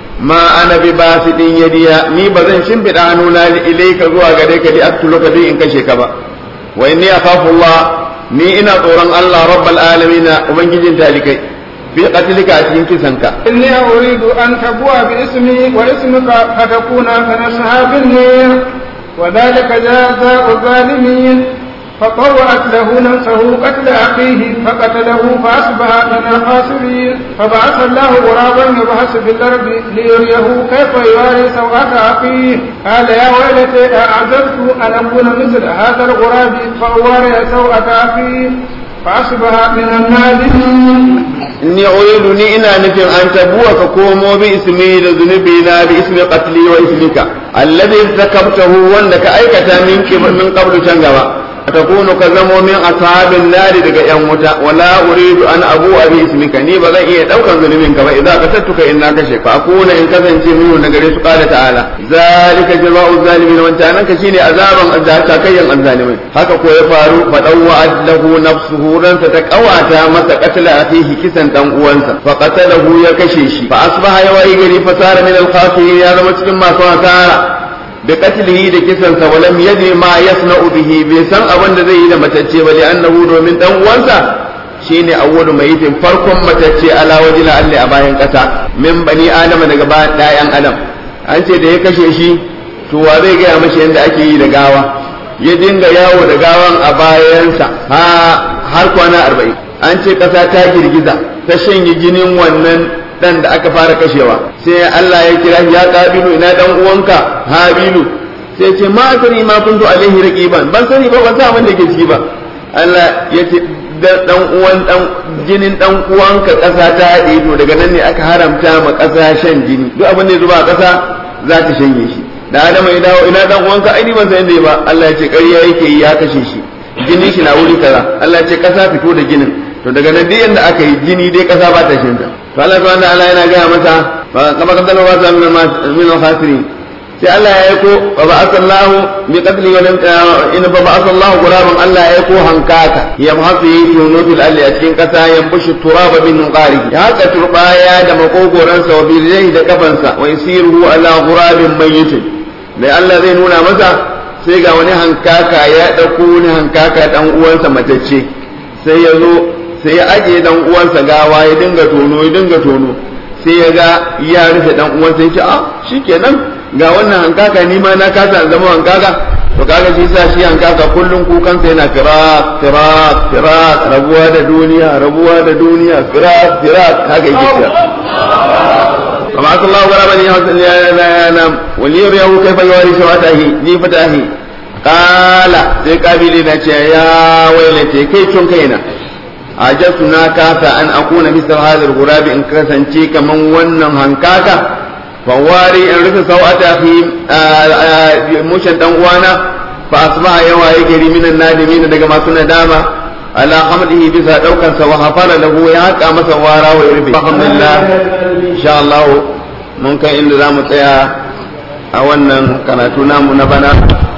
ma ana bi basidin yadiya ni ba zan shimfida hannuna ilayka zuwa gare ka di aktuluka dai in kashe ka ba wa inni akhafu Allah ni ina tsoron Allah rabbal alamin ubangijin talikai fi qatlika a cikin kisanka inni uridu an tabwa bi ismi wa ismuka fatakuna min ashabin nar wa dhalika jazaa'u zalimin فطوعت له نفسه قتل أخيه فقتله فأصبح من الخاسرين فبعث الله غرابا يبحث في الأرض ليريه كيف يواري سوءة أخيه قال يا ويلتي أعجبت أن أكون مثل هذا الغراب فأواري سوءة أخيه فأصبح من النادمين inni uridu ni ina nufin an tabuwa ka komo bi ismi da zunubi na bi ismi qatli wa ismika alladhi zakabtahu wanda ka aikata min min qablu can gaba takunu ka zamo min ashabin nari daga yan wuta wala uridu an abu abi ismika ni ba zan iya daukan zunubin ka ba idan ka tattuka in na kashe ka akuna in kasance minu na gare su qala ta'ala zalika jazaa'u zalimin wanta nan ka shine azaban azzata kayyan azzalimai haka ko ya faru fa dawwa lahu nafsuhu ransa ta kawata masa qatla akhihi kisan dan uwansa fa qatalahu ya kashe shi fa asbaha yawayi gari fa sara min al-khasirin ya zama cikin masu asara da katilihi da kisansa walam yadri ma yasna'u bihi bai san abin da zai yi da matacce ba li annahu domin dan uwansa shine awwalu mayitin farkon matacce ala wajila alli a bayan kasa min bani adama daga bayan dayan adam an ce da ya kashe shi to wa zai gaya mashi yadda ake yi da gawa ya dinga yawo da gawan a bayansa ha har kwana arba'in an ce kasa ta girgiza ta shanye jinin wannan dan da aka fara kashewa sai Allah ya kira ya kabilu ina dan uwanka habilu sai ce ma sani ma kuntu alaihi raqiban ban sani ba ban san abin da ke ciki ba Allah ya ce dan uwan dan jinin dan uwanka kasa ta haɗe to daga nan ne aka haramta ma kasa shan jini duk abin da ya zuba a kasa za ta shanye shi da Adama ya dawo ina dan uwanka ai ni ban san inda ba Allah ya ce ƙarya yake yi ya kashe shi jinin shi na wuri kaza Allah ya ce kasa fito da jinin to daga nan duk yanda aka yi jini dai kasa ba ta shinta to Allah subhanahu wa ta'ala yana gaya masa fa kama kan dalwa sa min min al-khasirin sai Allah ya aiko fa ba'atha Allah bi qatli wa in fa ba'atha Allah guraban Allah ya aiko hankaka ya mahafi yunu fil alli a cikin kasa ya bushi turaba bin qari ya haka turbaya da makogoran sa wa bi da kafansa wa yasiruhu ala gurabin mayyitin da Allah zai nuna masa sai ga wani hankaka ya ɗauko wani hankaka ɗan uwansa matacce sai ya zo sai ya ajiye ɗan uwansa gawa ya dinga tono ya dinga tono sai ya ga ya rufe ɗan uwansa ya ce a shikenan ga wannan hankaka ni ma na kasa zama hankaka to kaga shi sa shi hankaka kullum kukansa yana firak firak firak rabuwa da duniya rabuwa da duniya firak firak haka yake cewa kama sallahu gara bani ya nam waliyar yahu kai fa yawari shawatahi ni fatahi kala sai kabili na ce ya wailace kai tun kaina ajastu na kasa an akuna misal hadar gurabi in kasance kaman wannan hankaka fawari in rufe sau'ata fi mushin dan uwana fa asbaha yawa ya gari minan nadimin daga masu nadama ala hamdihi bisa daukan sa wa hafala lahu ya haka masa wara wa rufe alhamdulillah insha Allah mun kai inda zamu tsaya a wannan karatu namu na bana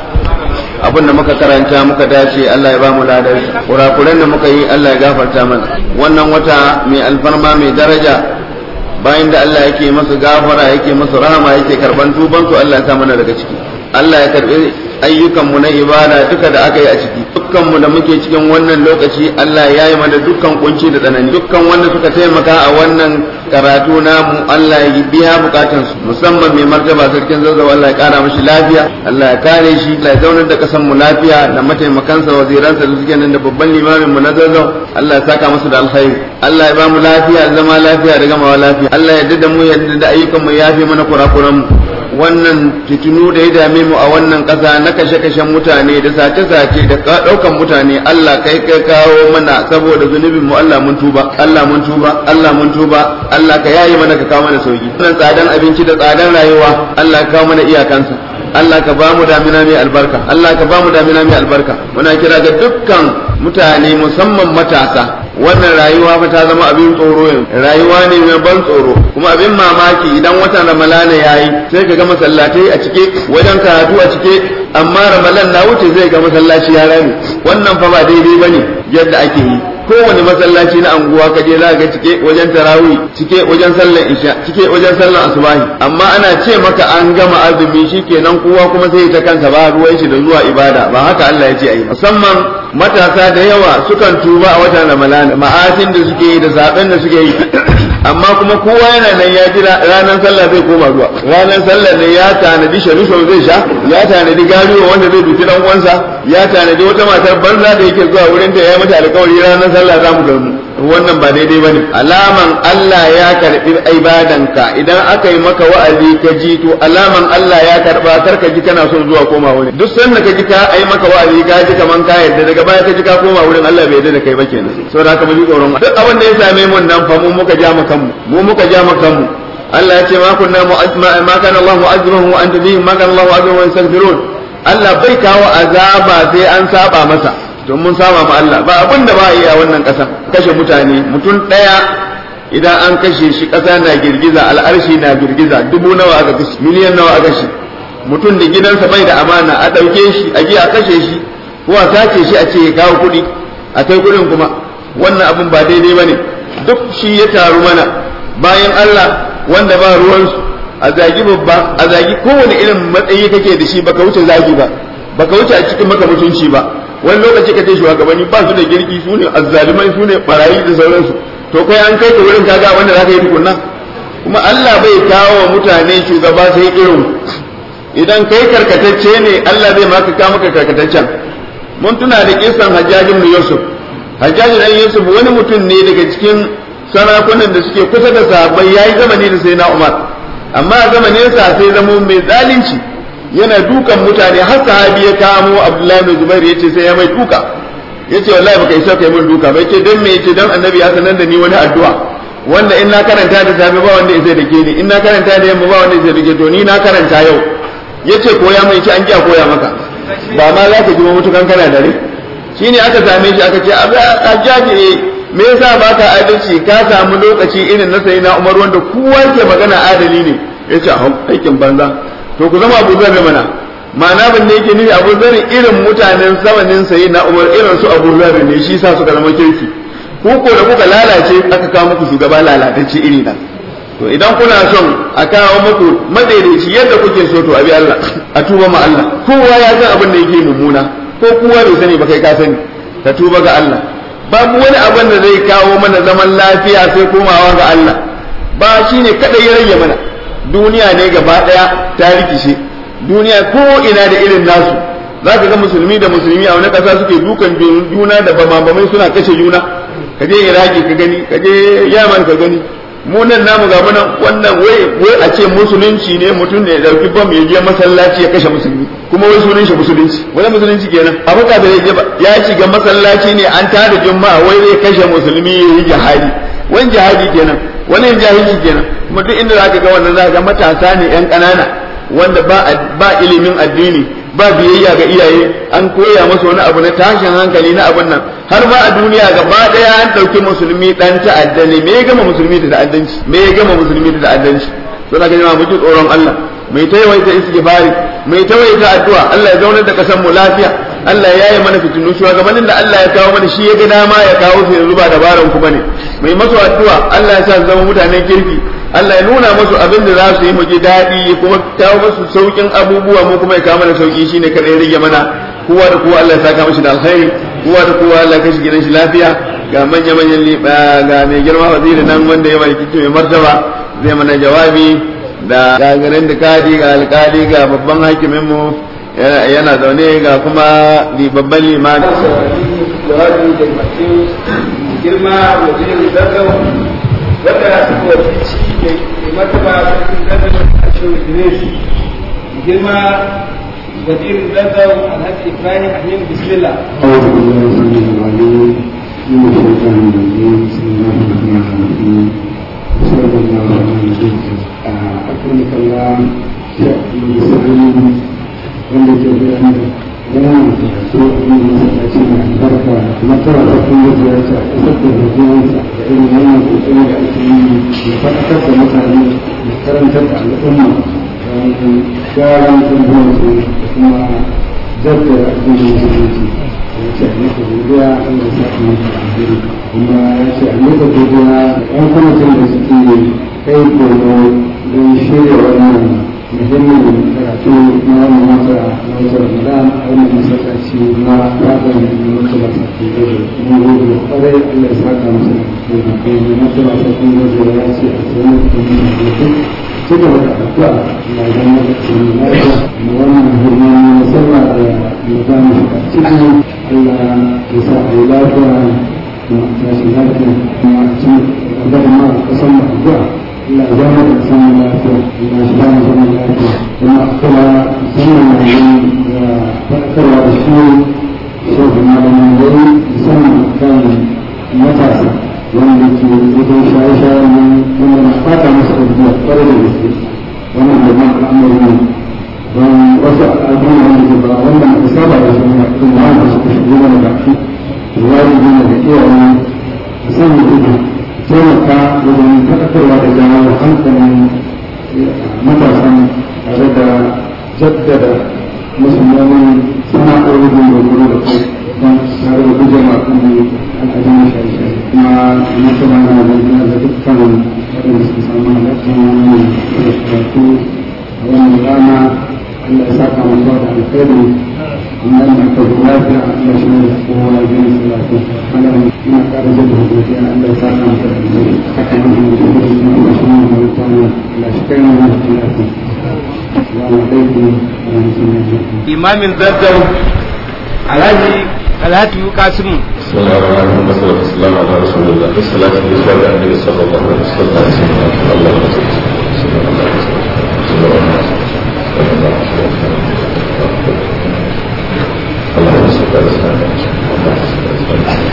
abin da muka karanta muka dace Allah ya ba mu ladar kurakuren da muka yi Allah ya gafarta mana wannan wata mai alfarma mai daraja bayan da Allah yake masa gafara yake masa rahama yake karban tuban su Allah ya sa mana daga ciki Allah ya karbi ayyukan mu na ibada duka da aka yi a ciki dukkan mu da muke cikin wannan lokaci Allah ya yi mana dukkan kunci da tsanani dukkan wanda suka taimaka a wannan karatu namu Allah ya biya bukatun su musamman mai martaba sarkin zazzau Allah ya kara mashi lafiya Allah ya kare shi Allah ya zaunar da kasan mu lafiya da mataimakansa waziransa da suke nan da babban limamin mu na zazzau Allah ya saka musu da alkhairi Allah ya ba mu lafiya zama lafiya da gamawa lafiya Allah ya dada mu ya da ayyukan mu ya fi mana kurakuran mu wannan fitinu da ya dame mu a wannan ƙasa na kashe-kashen mutane da sace-sace da ɗaukan mutane Allah kai kai kawo mana saboda zunubin mu Allah mun tuba Allah mun tuba Allah mun tuba Allah ka yayi mana ka kawo mana sauki wannan tsadan abinci da tsadan rayuwa Allah ka kawo mana iyakansa Allah ka ba mu damina mai albarka Allah ka ba mu damina mai albarka muna kira ga dukkan mutane musamman matasa wannan rayuwa fa ta zama abin tsoro yanzu rayuwa ne mai ban tsoro kuma abin mamaki idan watan ramalana yayi sai ka ga masallatai a cike wajen karatu a cike amma ramalan na wuce zai ga masallaci ya rame wannan fa ba daidai bane yadda ake yi kowane masallaci na anguwa ka je za ga cike wajen tarawih cike wajen sallar isha cike wajen sallar asubahi amma ana ce maka an gama azumi shikenan kowa kuma sai ta kansa ba ruwan shi da zuwa ibada ba haka Allah ya ce ayi musamman matasa da yawa sukan tuba a watan Ramadan ma'asin da suke yi da zaben da suke yi amma kuma kowa yana nan ya jira ranar sallah zai koma zuwa ranar sallah ne ya tanadi sharisho zai sha ya tanadi gariwa wanda zai duki dan uwansa ya tanadi wata matar banza da yake zuwa wurin ta ya mata alƙawari ranar sallah za mu gamu wannan ba daidai bane alaman Allah ya karbi ibadanka idan aka yi maka wa'azi ka ji to alaman Allah ya karba kar ka ji kana son zuwa koma wurin duk sanda ka ji ka ai maka wa'azi ka ji kaman ka yarda daga baya ka ji ka koma wurin Allah bai yarda da kai ba kenan saboda haka mu ji tsoron duk abin da ya same mu nan fa mu muka ja mu kanmu mu muka ja mu kanmu Allah ya ce ma kunna ma kana Allah mu'azzimuhum wa anta bihim ma kana Allah mu'azzimuhum wa yastaghfirun Allah bai kawo azaba sai an saba masa don mun saba ma Allah ba abin da ba a yi a wannan ƙasa kashe mutane mutum ɗaya idan an kashe shi ƙasa na girgiza al'arshi na girgiza dubu nawa aka kashe miliyan nawa aka kashe mutum da gidansa bai da amana a ɗauke shi a je a kashe shi ko a sace shi a ce ya kawo kuɗi a kai kuɗin kuma wannan abin ba daidai ba ne duk shi ya taru mana bayan Allah wanda ba ruwansu a zagi babba a zagi kowane irin matsayi kake da shi baka wuce zagi ba baka wuce a cikin maka mutunci ba wani lokaci ka ce shugabanni ba su da girki su ne azzalumai su ne barayi da sauransu to kai an kai ka wurin kaga wanda zaka yi tukunna kuma Allah bai kawo wa mutane shugaba sai irin idan kai karkatacce ne Allah zai maka ka maka karkataccen mun tuna da kisan Hajjaj ibn Yusuf Hajjaj dan Yusuf wani mutum ne daga cikin sarakunan da suke kusa da sahabbai yayi zamani da sai na Umar amma zamanin sa sai zamo mai zalunci yana dukan mutane har sahabi ya kamo Abdullahi bin Zubair yace sai ya mai duka yace wallahi baka isa kai mun duka bai ce dan me yace dan annabi ya sanar da ni wani addu'a wanda in na karanta da safe ba wanda zai dake ni in na karanta da yamma ba wanda zai dake to ni na karanta yau yace koya mai ce an kiya koya maka ba ma za ka ji mutukan kana dare shine aka same shi aka ce ajaji me yasa baka adalci ka samu lokaci irin na sayyidina Umar wanda kowa ke magana adali ne yace aikin banza to ku zama abu zarri mana ma'ana ban da yake nufi abu zarri irin mutanen zamanin sayi na umar irin su abu zarri ne shi sa suka zama kirki ku ko da kuka lalace aka kawo muku shugaba lalatacce iri na to idan kuna son a kawo muku madaidaici yadda kuke so to abi Allah a tuba ma Allah kowa ya san abin da yake mummuna ko kowa bai sani ba kai ka sani ka tuba ga Allah babu wani abin da zai kawo mana zaman lafiya sai komawa ga Allah ba shine kadai ya rage mana duniya ne gaba daya ta rikice duniya ko ina da irin nasu za ka ga musulmi da musulmi a wani ƙasa suke dukan juna da bama-bamai suna kashe juna ka je iraki ka gani ka je yaman ka gani mu nan namu ga munan wannan wai wai a ce musulunci ne mutum ne ya dauki bam ya je masallaci ya kashe musulmi kuma wai sunan shi musulunci wani musulunci kenan abu ka bai je ba ya shiga masallaci ne an tada juma'a wai zai kashe musulmi ya yi jihadi wani jihadi kenan wani jahilci kenan kuma duk inda zaka ga wannan zaka ga matasa ne yan ƙanana wanda ba ba ilimin addini ba biyayya ga iyaye an koya musu wani abu na tashin hankali na abun nan har ma a duniya gaba daya an dauki musulmi dan ta'adda ne me ya gama musulmi da ta'addanci me ya gama musulmi da ta'addanci to na ga mu ji tsoron Allah mai ta yawaita istighfari mai ta yawaita addu'a Allah ya zaunar da kasan mu lafiya Allah ya yi mana fitinu shugabannin da Allah ya kawo mana shi ya ga dama ya kawo su yanzu ba dabaran ku bane mai masu addu'a Allah ya sa su zama mutanen kirki Allah ya nuna musu abin da za su yi mu ji daɗi kuma kawo musu saukin abubuwa mu kuma ya kawo mana sauki shine kada ya rage mana kowa da kowa Allah ya saka mashi da alkhairi kowa da kowa Allah ya kashi gidan shi lafiya ga manya manyan ga mai girma waziri nan wanda ya mai mai martaba zai mana jawabi da gagarin da kadi ga alkali ga babban hakimin mu yana zaune ga kuma babban limami jawabi da masu girma wazirin zazzau wanda suka wakilci mai martaba sarkin zazzau a shirin idris girma wazirin zazzau alhaji ibrahim ahim bismillah أعوذ بالله السميع العليم من الشيطان الرجيم بسم الله الرحمن الرحيم صلى الله على نبينا أكرمك الله شيخ سعيد wanda ke bayan yana karatu a yin masallaci mai albarka na tara da kuma da ya ce a ƙasar da rajiyarsa da irin wannan kokari da ake yi da faɗakar da mutane da karantar da al'umma da gyaran tarbiyyarsu da kuma jaddada addinin musulunci ya ce a maka godiya Allah ya sa maka alheri kuma ya ce a maka godiya da ƴan kwamitin da suke kai koyo don shirya wannan muhimmin karatu na wannan wata na wata ramadan a wannan masallaci na fadar da mutala sarki gobe kuma gobe da kwarai allah ya saka masa da kai da mutala sarki gobe ya ce a tsaye da kuma da gobe ci gaba da addu'a na zama da cikin lafiya da wannan hirma na sallah da ya za mu shiga ciki allah ya sa a yi lafiya kuma a tashi lafiya kuma a ci gaba da ma a kasan mu addu'a لا زالت الإنسان لا يفعل إلا إسلام زمن لا يفعل وما أقتل زمن فأكثر هذا الشيء شوف ما لم يدري زمن كان متاسع والتي يدري شايشة من من الأخطاء مسؤول بها فرد المسجد ومن جماعة الأمر من ووسع الأدين عن الجبار ومن إصابة الجميع كل عام يشتغلون بأكيد الوالدين بكير من سنة إذن taimaka wajen faɗakarwa da jawo hankalin matasan tare da jaddada musulmanin sana'o'i da dogaro da kai don tare da guje ma kan al'adun shaye-shaye kuma masana na da da dukkan waɗanda suka samu halatta wani karatu a wannan rana Allah ya saka masu da alkhairi amma ina ka lafiya Allah shi ne kowa ya gani su lafiya Allah ina ƙara jadda hukunci Allah ya saka masa da alkhairi haka ne da mutum da shi Allah shi ne mai mutane Allah shi kai mu da lafiya Assalamu alaikum wa rahmatullahi wa barakatuh imamin zazzau alhaji alhaji kasimu بسم الله الرحمن الرحيم والصلاة والسلام على رسول الله والصلاة والسلام على النبي صلى الله عليه وسلم الله اللهم صل على سيدنا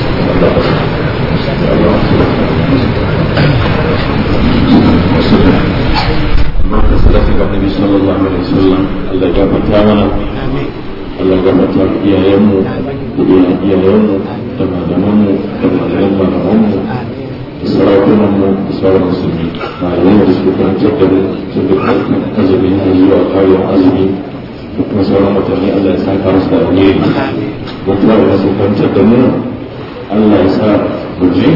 محمد صلى النبي صلى الله عليه وسلم الله يغفر لنا Allah ya gabata iyayenmu da iyayenmu da malamanmu da malaman malamanmu da sarakunanmu da sauran musulmi malamai da suka karantar da mu tun da farkon azumi har zuwa kayan azumi da kuma sauran mutane Allah ya saka musu da alheri don kuma da su karantar da mu Allah ya sa mu ji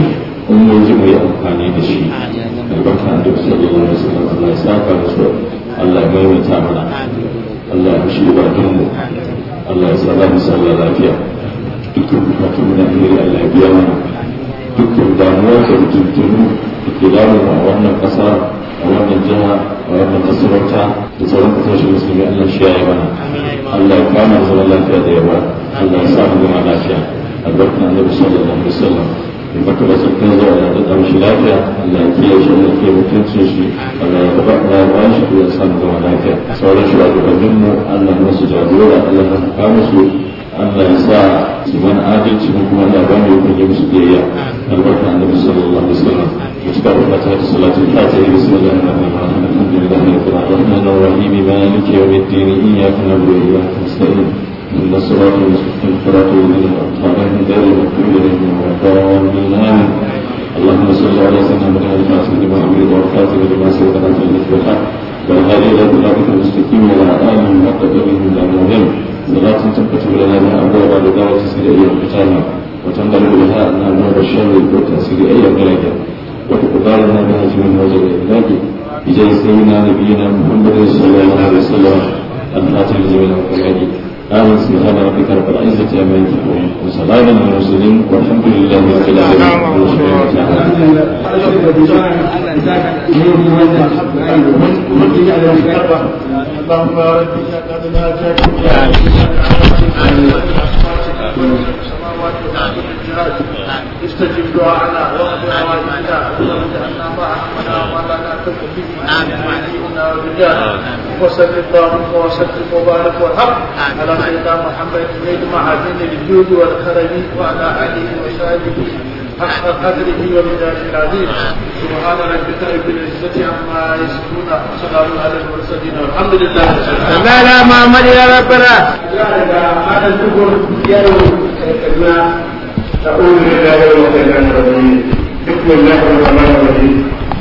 in mun ji mu yi amfani da shi albarka da sallallahu alaihi wasallam Allah ya saka musu Allah ya maimaita mana Allah ya shi bakin mu Allah ya sa mu sallah lafiya dukkan bukatun mu na alheri Allah ya biya mana dukkan damuwa da tuntunu da ke damu a wannan ƙasa a wannan jiha a wannan masarauta da sauran kasashen musulmi Allah shi ya yi mana Allah ya kama zaman lafiya da yawa Allah ya samu zama lafiya albarkan annabi sallallahu alaihi wasallam in baka da sun zo Allah da dan shi lafiya Allah ya kiyaye shi Allah ya kiyaye mutuncin shi Allah ya ba da ba shi ya samu zama lafiya sauran shi da mu Allah ya musu jagora Allah ya kama su Allah ya sa su mana adalci mu kuma da ba mu yi musu biyayya albarkan annabi sallallahu alaihi wasallam مشتاق فتاة صلاة الفاتحة بسم الله الرحمن الرحيم الحمد لله رب الرحمن الرحيم مالك يوم الدين إياك نعبد وإياك نستعين إن الصراط المستقيم صراط الذين أنعمت عليهم غير المغضوب عليهم ولا الضالين آمين اللهم صل على سيدنا محمد الفاتح لما أمرت والفاتح لما سبق في الحق والحق والهادي إلى صراطك المستقيم وعلى آله حق قدره من المهم صلاة تنكتب لنا بها أبواب لدعوة سيد أيام القتامى وتنقل بها أنها نور الشر والتأثير أيام القيامة وتقدرنا بها من وجه الإبلاغ بجاه سيدنا نبينا محمد صلى الله عليه وسلم الفاتح لجميع الأوقات آمين سبحان ربك رب العزة عما يصفون وسلام على المرسلين والحمد لله رب العالمين اللهم يا رب انك قد ناجاك استجب دعاءنا واغفر حوائجنا اللهم اجعلنا ما احمنا وما لا تكن به نبينا ورجال وصل اللهم وسلم وبارك وارحم على سيدنا محمد بن معادن الجود والكرم وعلى اله وصحبه حق قدره ومداره العظيم سبحان ربك رب العزه عما يصفون وسلام على المرسلين والحمد لله لا لا محمد يا ربنا أعوذ بالله من الشيطان الرجيم بسم الله الرحمن الرحيم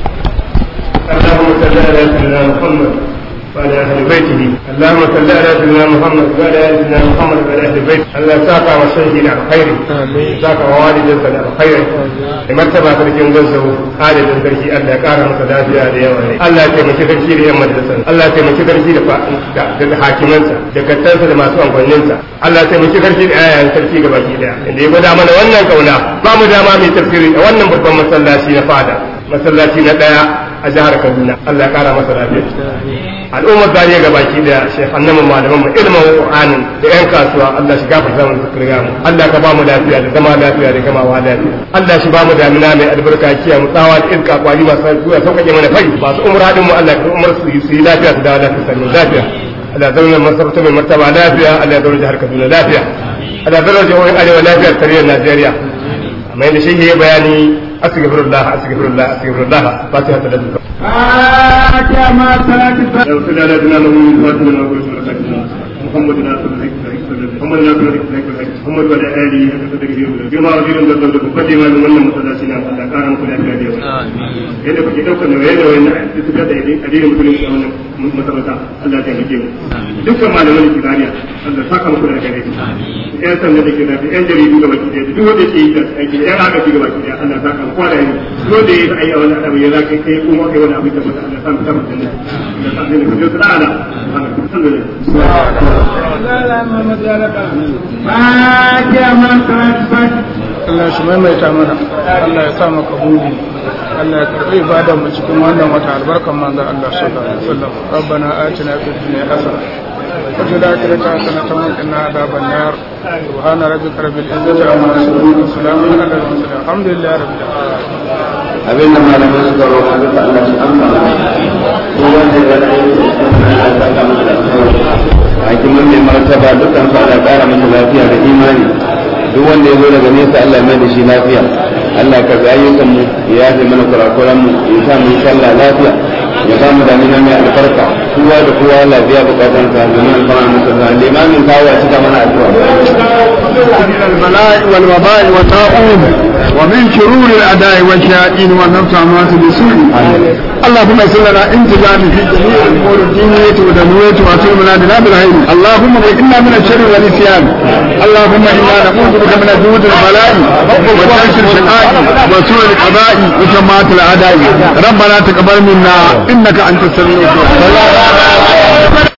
اللهم صل على سيدنا محمد وعلى اهل بيته اللهم صل على سيدنا محمد وعلى ال سيدنا محمد وعلى اهل بيته الله ساقا وشهدنا على خير ساقا ووالدنا على خير martaba sarkin gazzau adadin sarki Allah ya kara masa lafiya da yawa ne Allah ya taimaki sarki da yan majalisar Allah ya taimaki sarki da da hakimansa da kattansa da masu amfaninsa Allah ya taimaki sarki da ayayen sarki ga baki daya inda ya gwada mana wannan kauna ba mu dama mai tafsiri a wannan babban masallaci na fada masallaci na daya a jihar Kaduna Allah ya kara masa lafiya al'ummar zariya ga baki da shekhannan mu malaman mu ilimin Qur'anin da yan kasuwa Allah shi gafarta mu kirga mu Allah ka ba mu lafiya da zama lafiya da gamawa lafiya Allah shi ba mu damina mai albarka kiya mu tsawa da iska kwali masu zuwa sauƙaƙe mana fai masu umra din mu Allah ka umar su yi lafiya su dawo lafiya sannan lafiya Allah ya zauna masarauta mai martaba lafiya Allah ya zauna jihar Kaduna lafiya Allah ya zauna jihohin Arewa lafiya tarayyar Najeriya amma yadda shi ya bayani astaghfirullah astaghfirullah astaghfirullah fatiha ta da فاتح ما صلاة لو سنا لنا له من فاتنا نقول محمد ناصر محمد ناصر محمد وعلى آله بما وزير من ذلك مقدما من wannan masallaci na Allah kara muku lafiya da yawa yadda kuke daukar nauyi da wani da suka da addinin musulunci a wannan masarauta Allah ya taimake mu dukkan malaman kibariya Allah saka muku da gare yan sanda da ke da yan jaridu ga baki da duk wanda ke yi da aiki yan agaji ga baki da Allah saka muku da yanzu duk wanda ya yi wani abu ya zaka kai kuma kai wani abu da mata Allah saka muku da Allah saka muku da ta'ala alhamdulillah لا لا محمد يا ربنا فاتح ما صلاة Allah shi maimaita mana Allah ya sa maka buri Allah ya karɓi ibadar mu cikin wannan wata albarkan manzon Allah sallallahu alaihi wasallam rabbana atina fid dunya hasana wa fil akhirati hasanatan wa qina adhaban nar subhana rabbika rabbil izzati amma yasifun wa salamun ala al mursalin alhamdulillahi rabbil alamin abin da malamai suka roƙa duka Allah shi amsa ko wanda ya da aiki Allah ya saka masa da hakimin mai martaba dukkan su Allah ƙara masa lafiya da imani duk wanda ya zo daga nesa Allah ya mai da shi lafiya Allah ka ga ayyukan mu ya yafe mana kurakuran mu ya sa mu sallah lafiya ya ba mu damina mai albarka kowa da kowa Allah biya bukatan ka zaman alfara masa da limamin kawo ya cika mana addu'a البلاء والوباء والطاعون ومن شرور الاعداء والشياطين والنفس عمات بسوء اللهم اغفر لنا انتظام في جميع الامور الدينيه والدنيويه واتمنا بنا بالخير اللهم انا من الشر والنسيان اللهم انا نعوذ بك من جود البلاء ودرك الشقاء وسوء القضاء وشمات الاعداء ربنا تقبل منا انك انت السميع الدعاء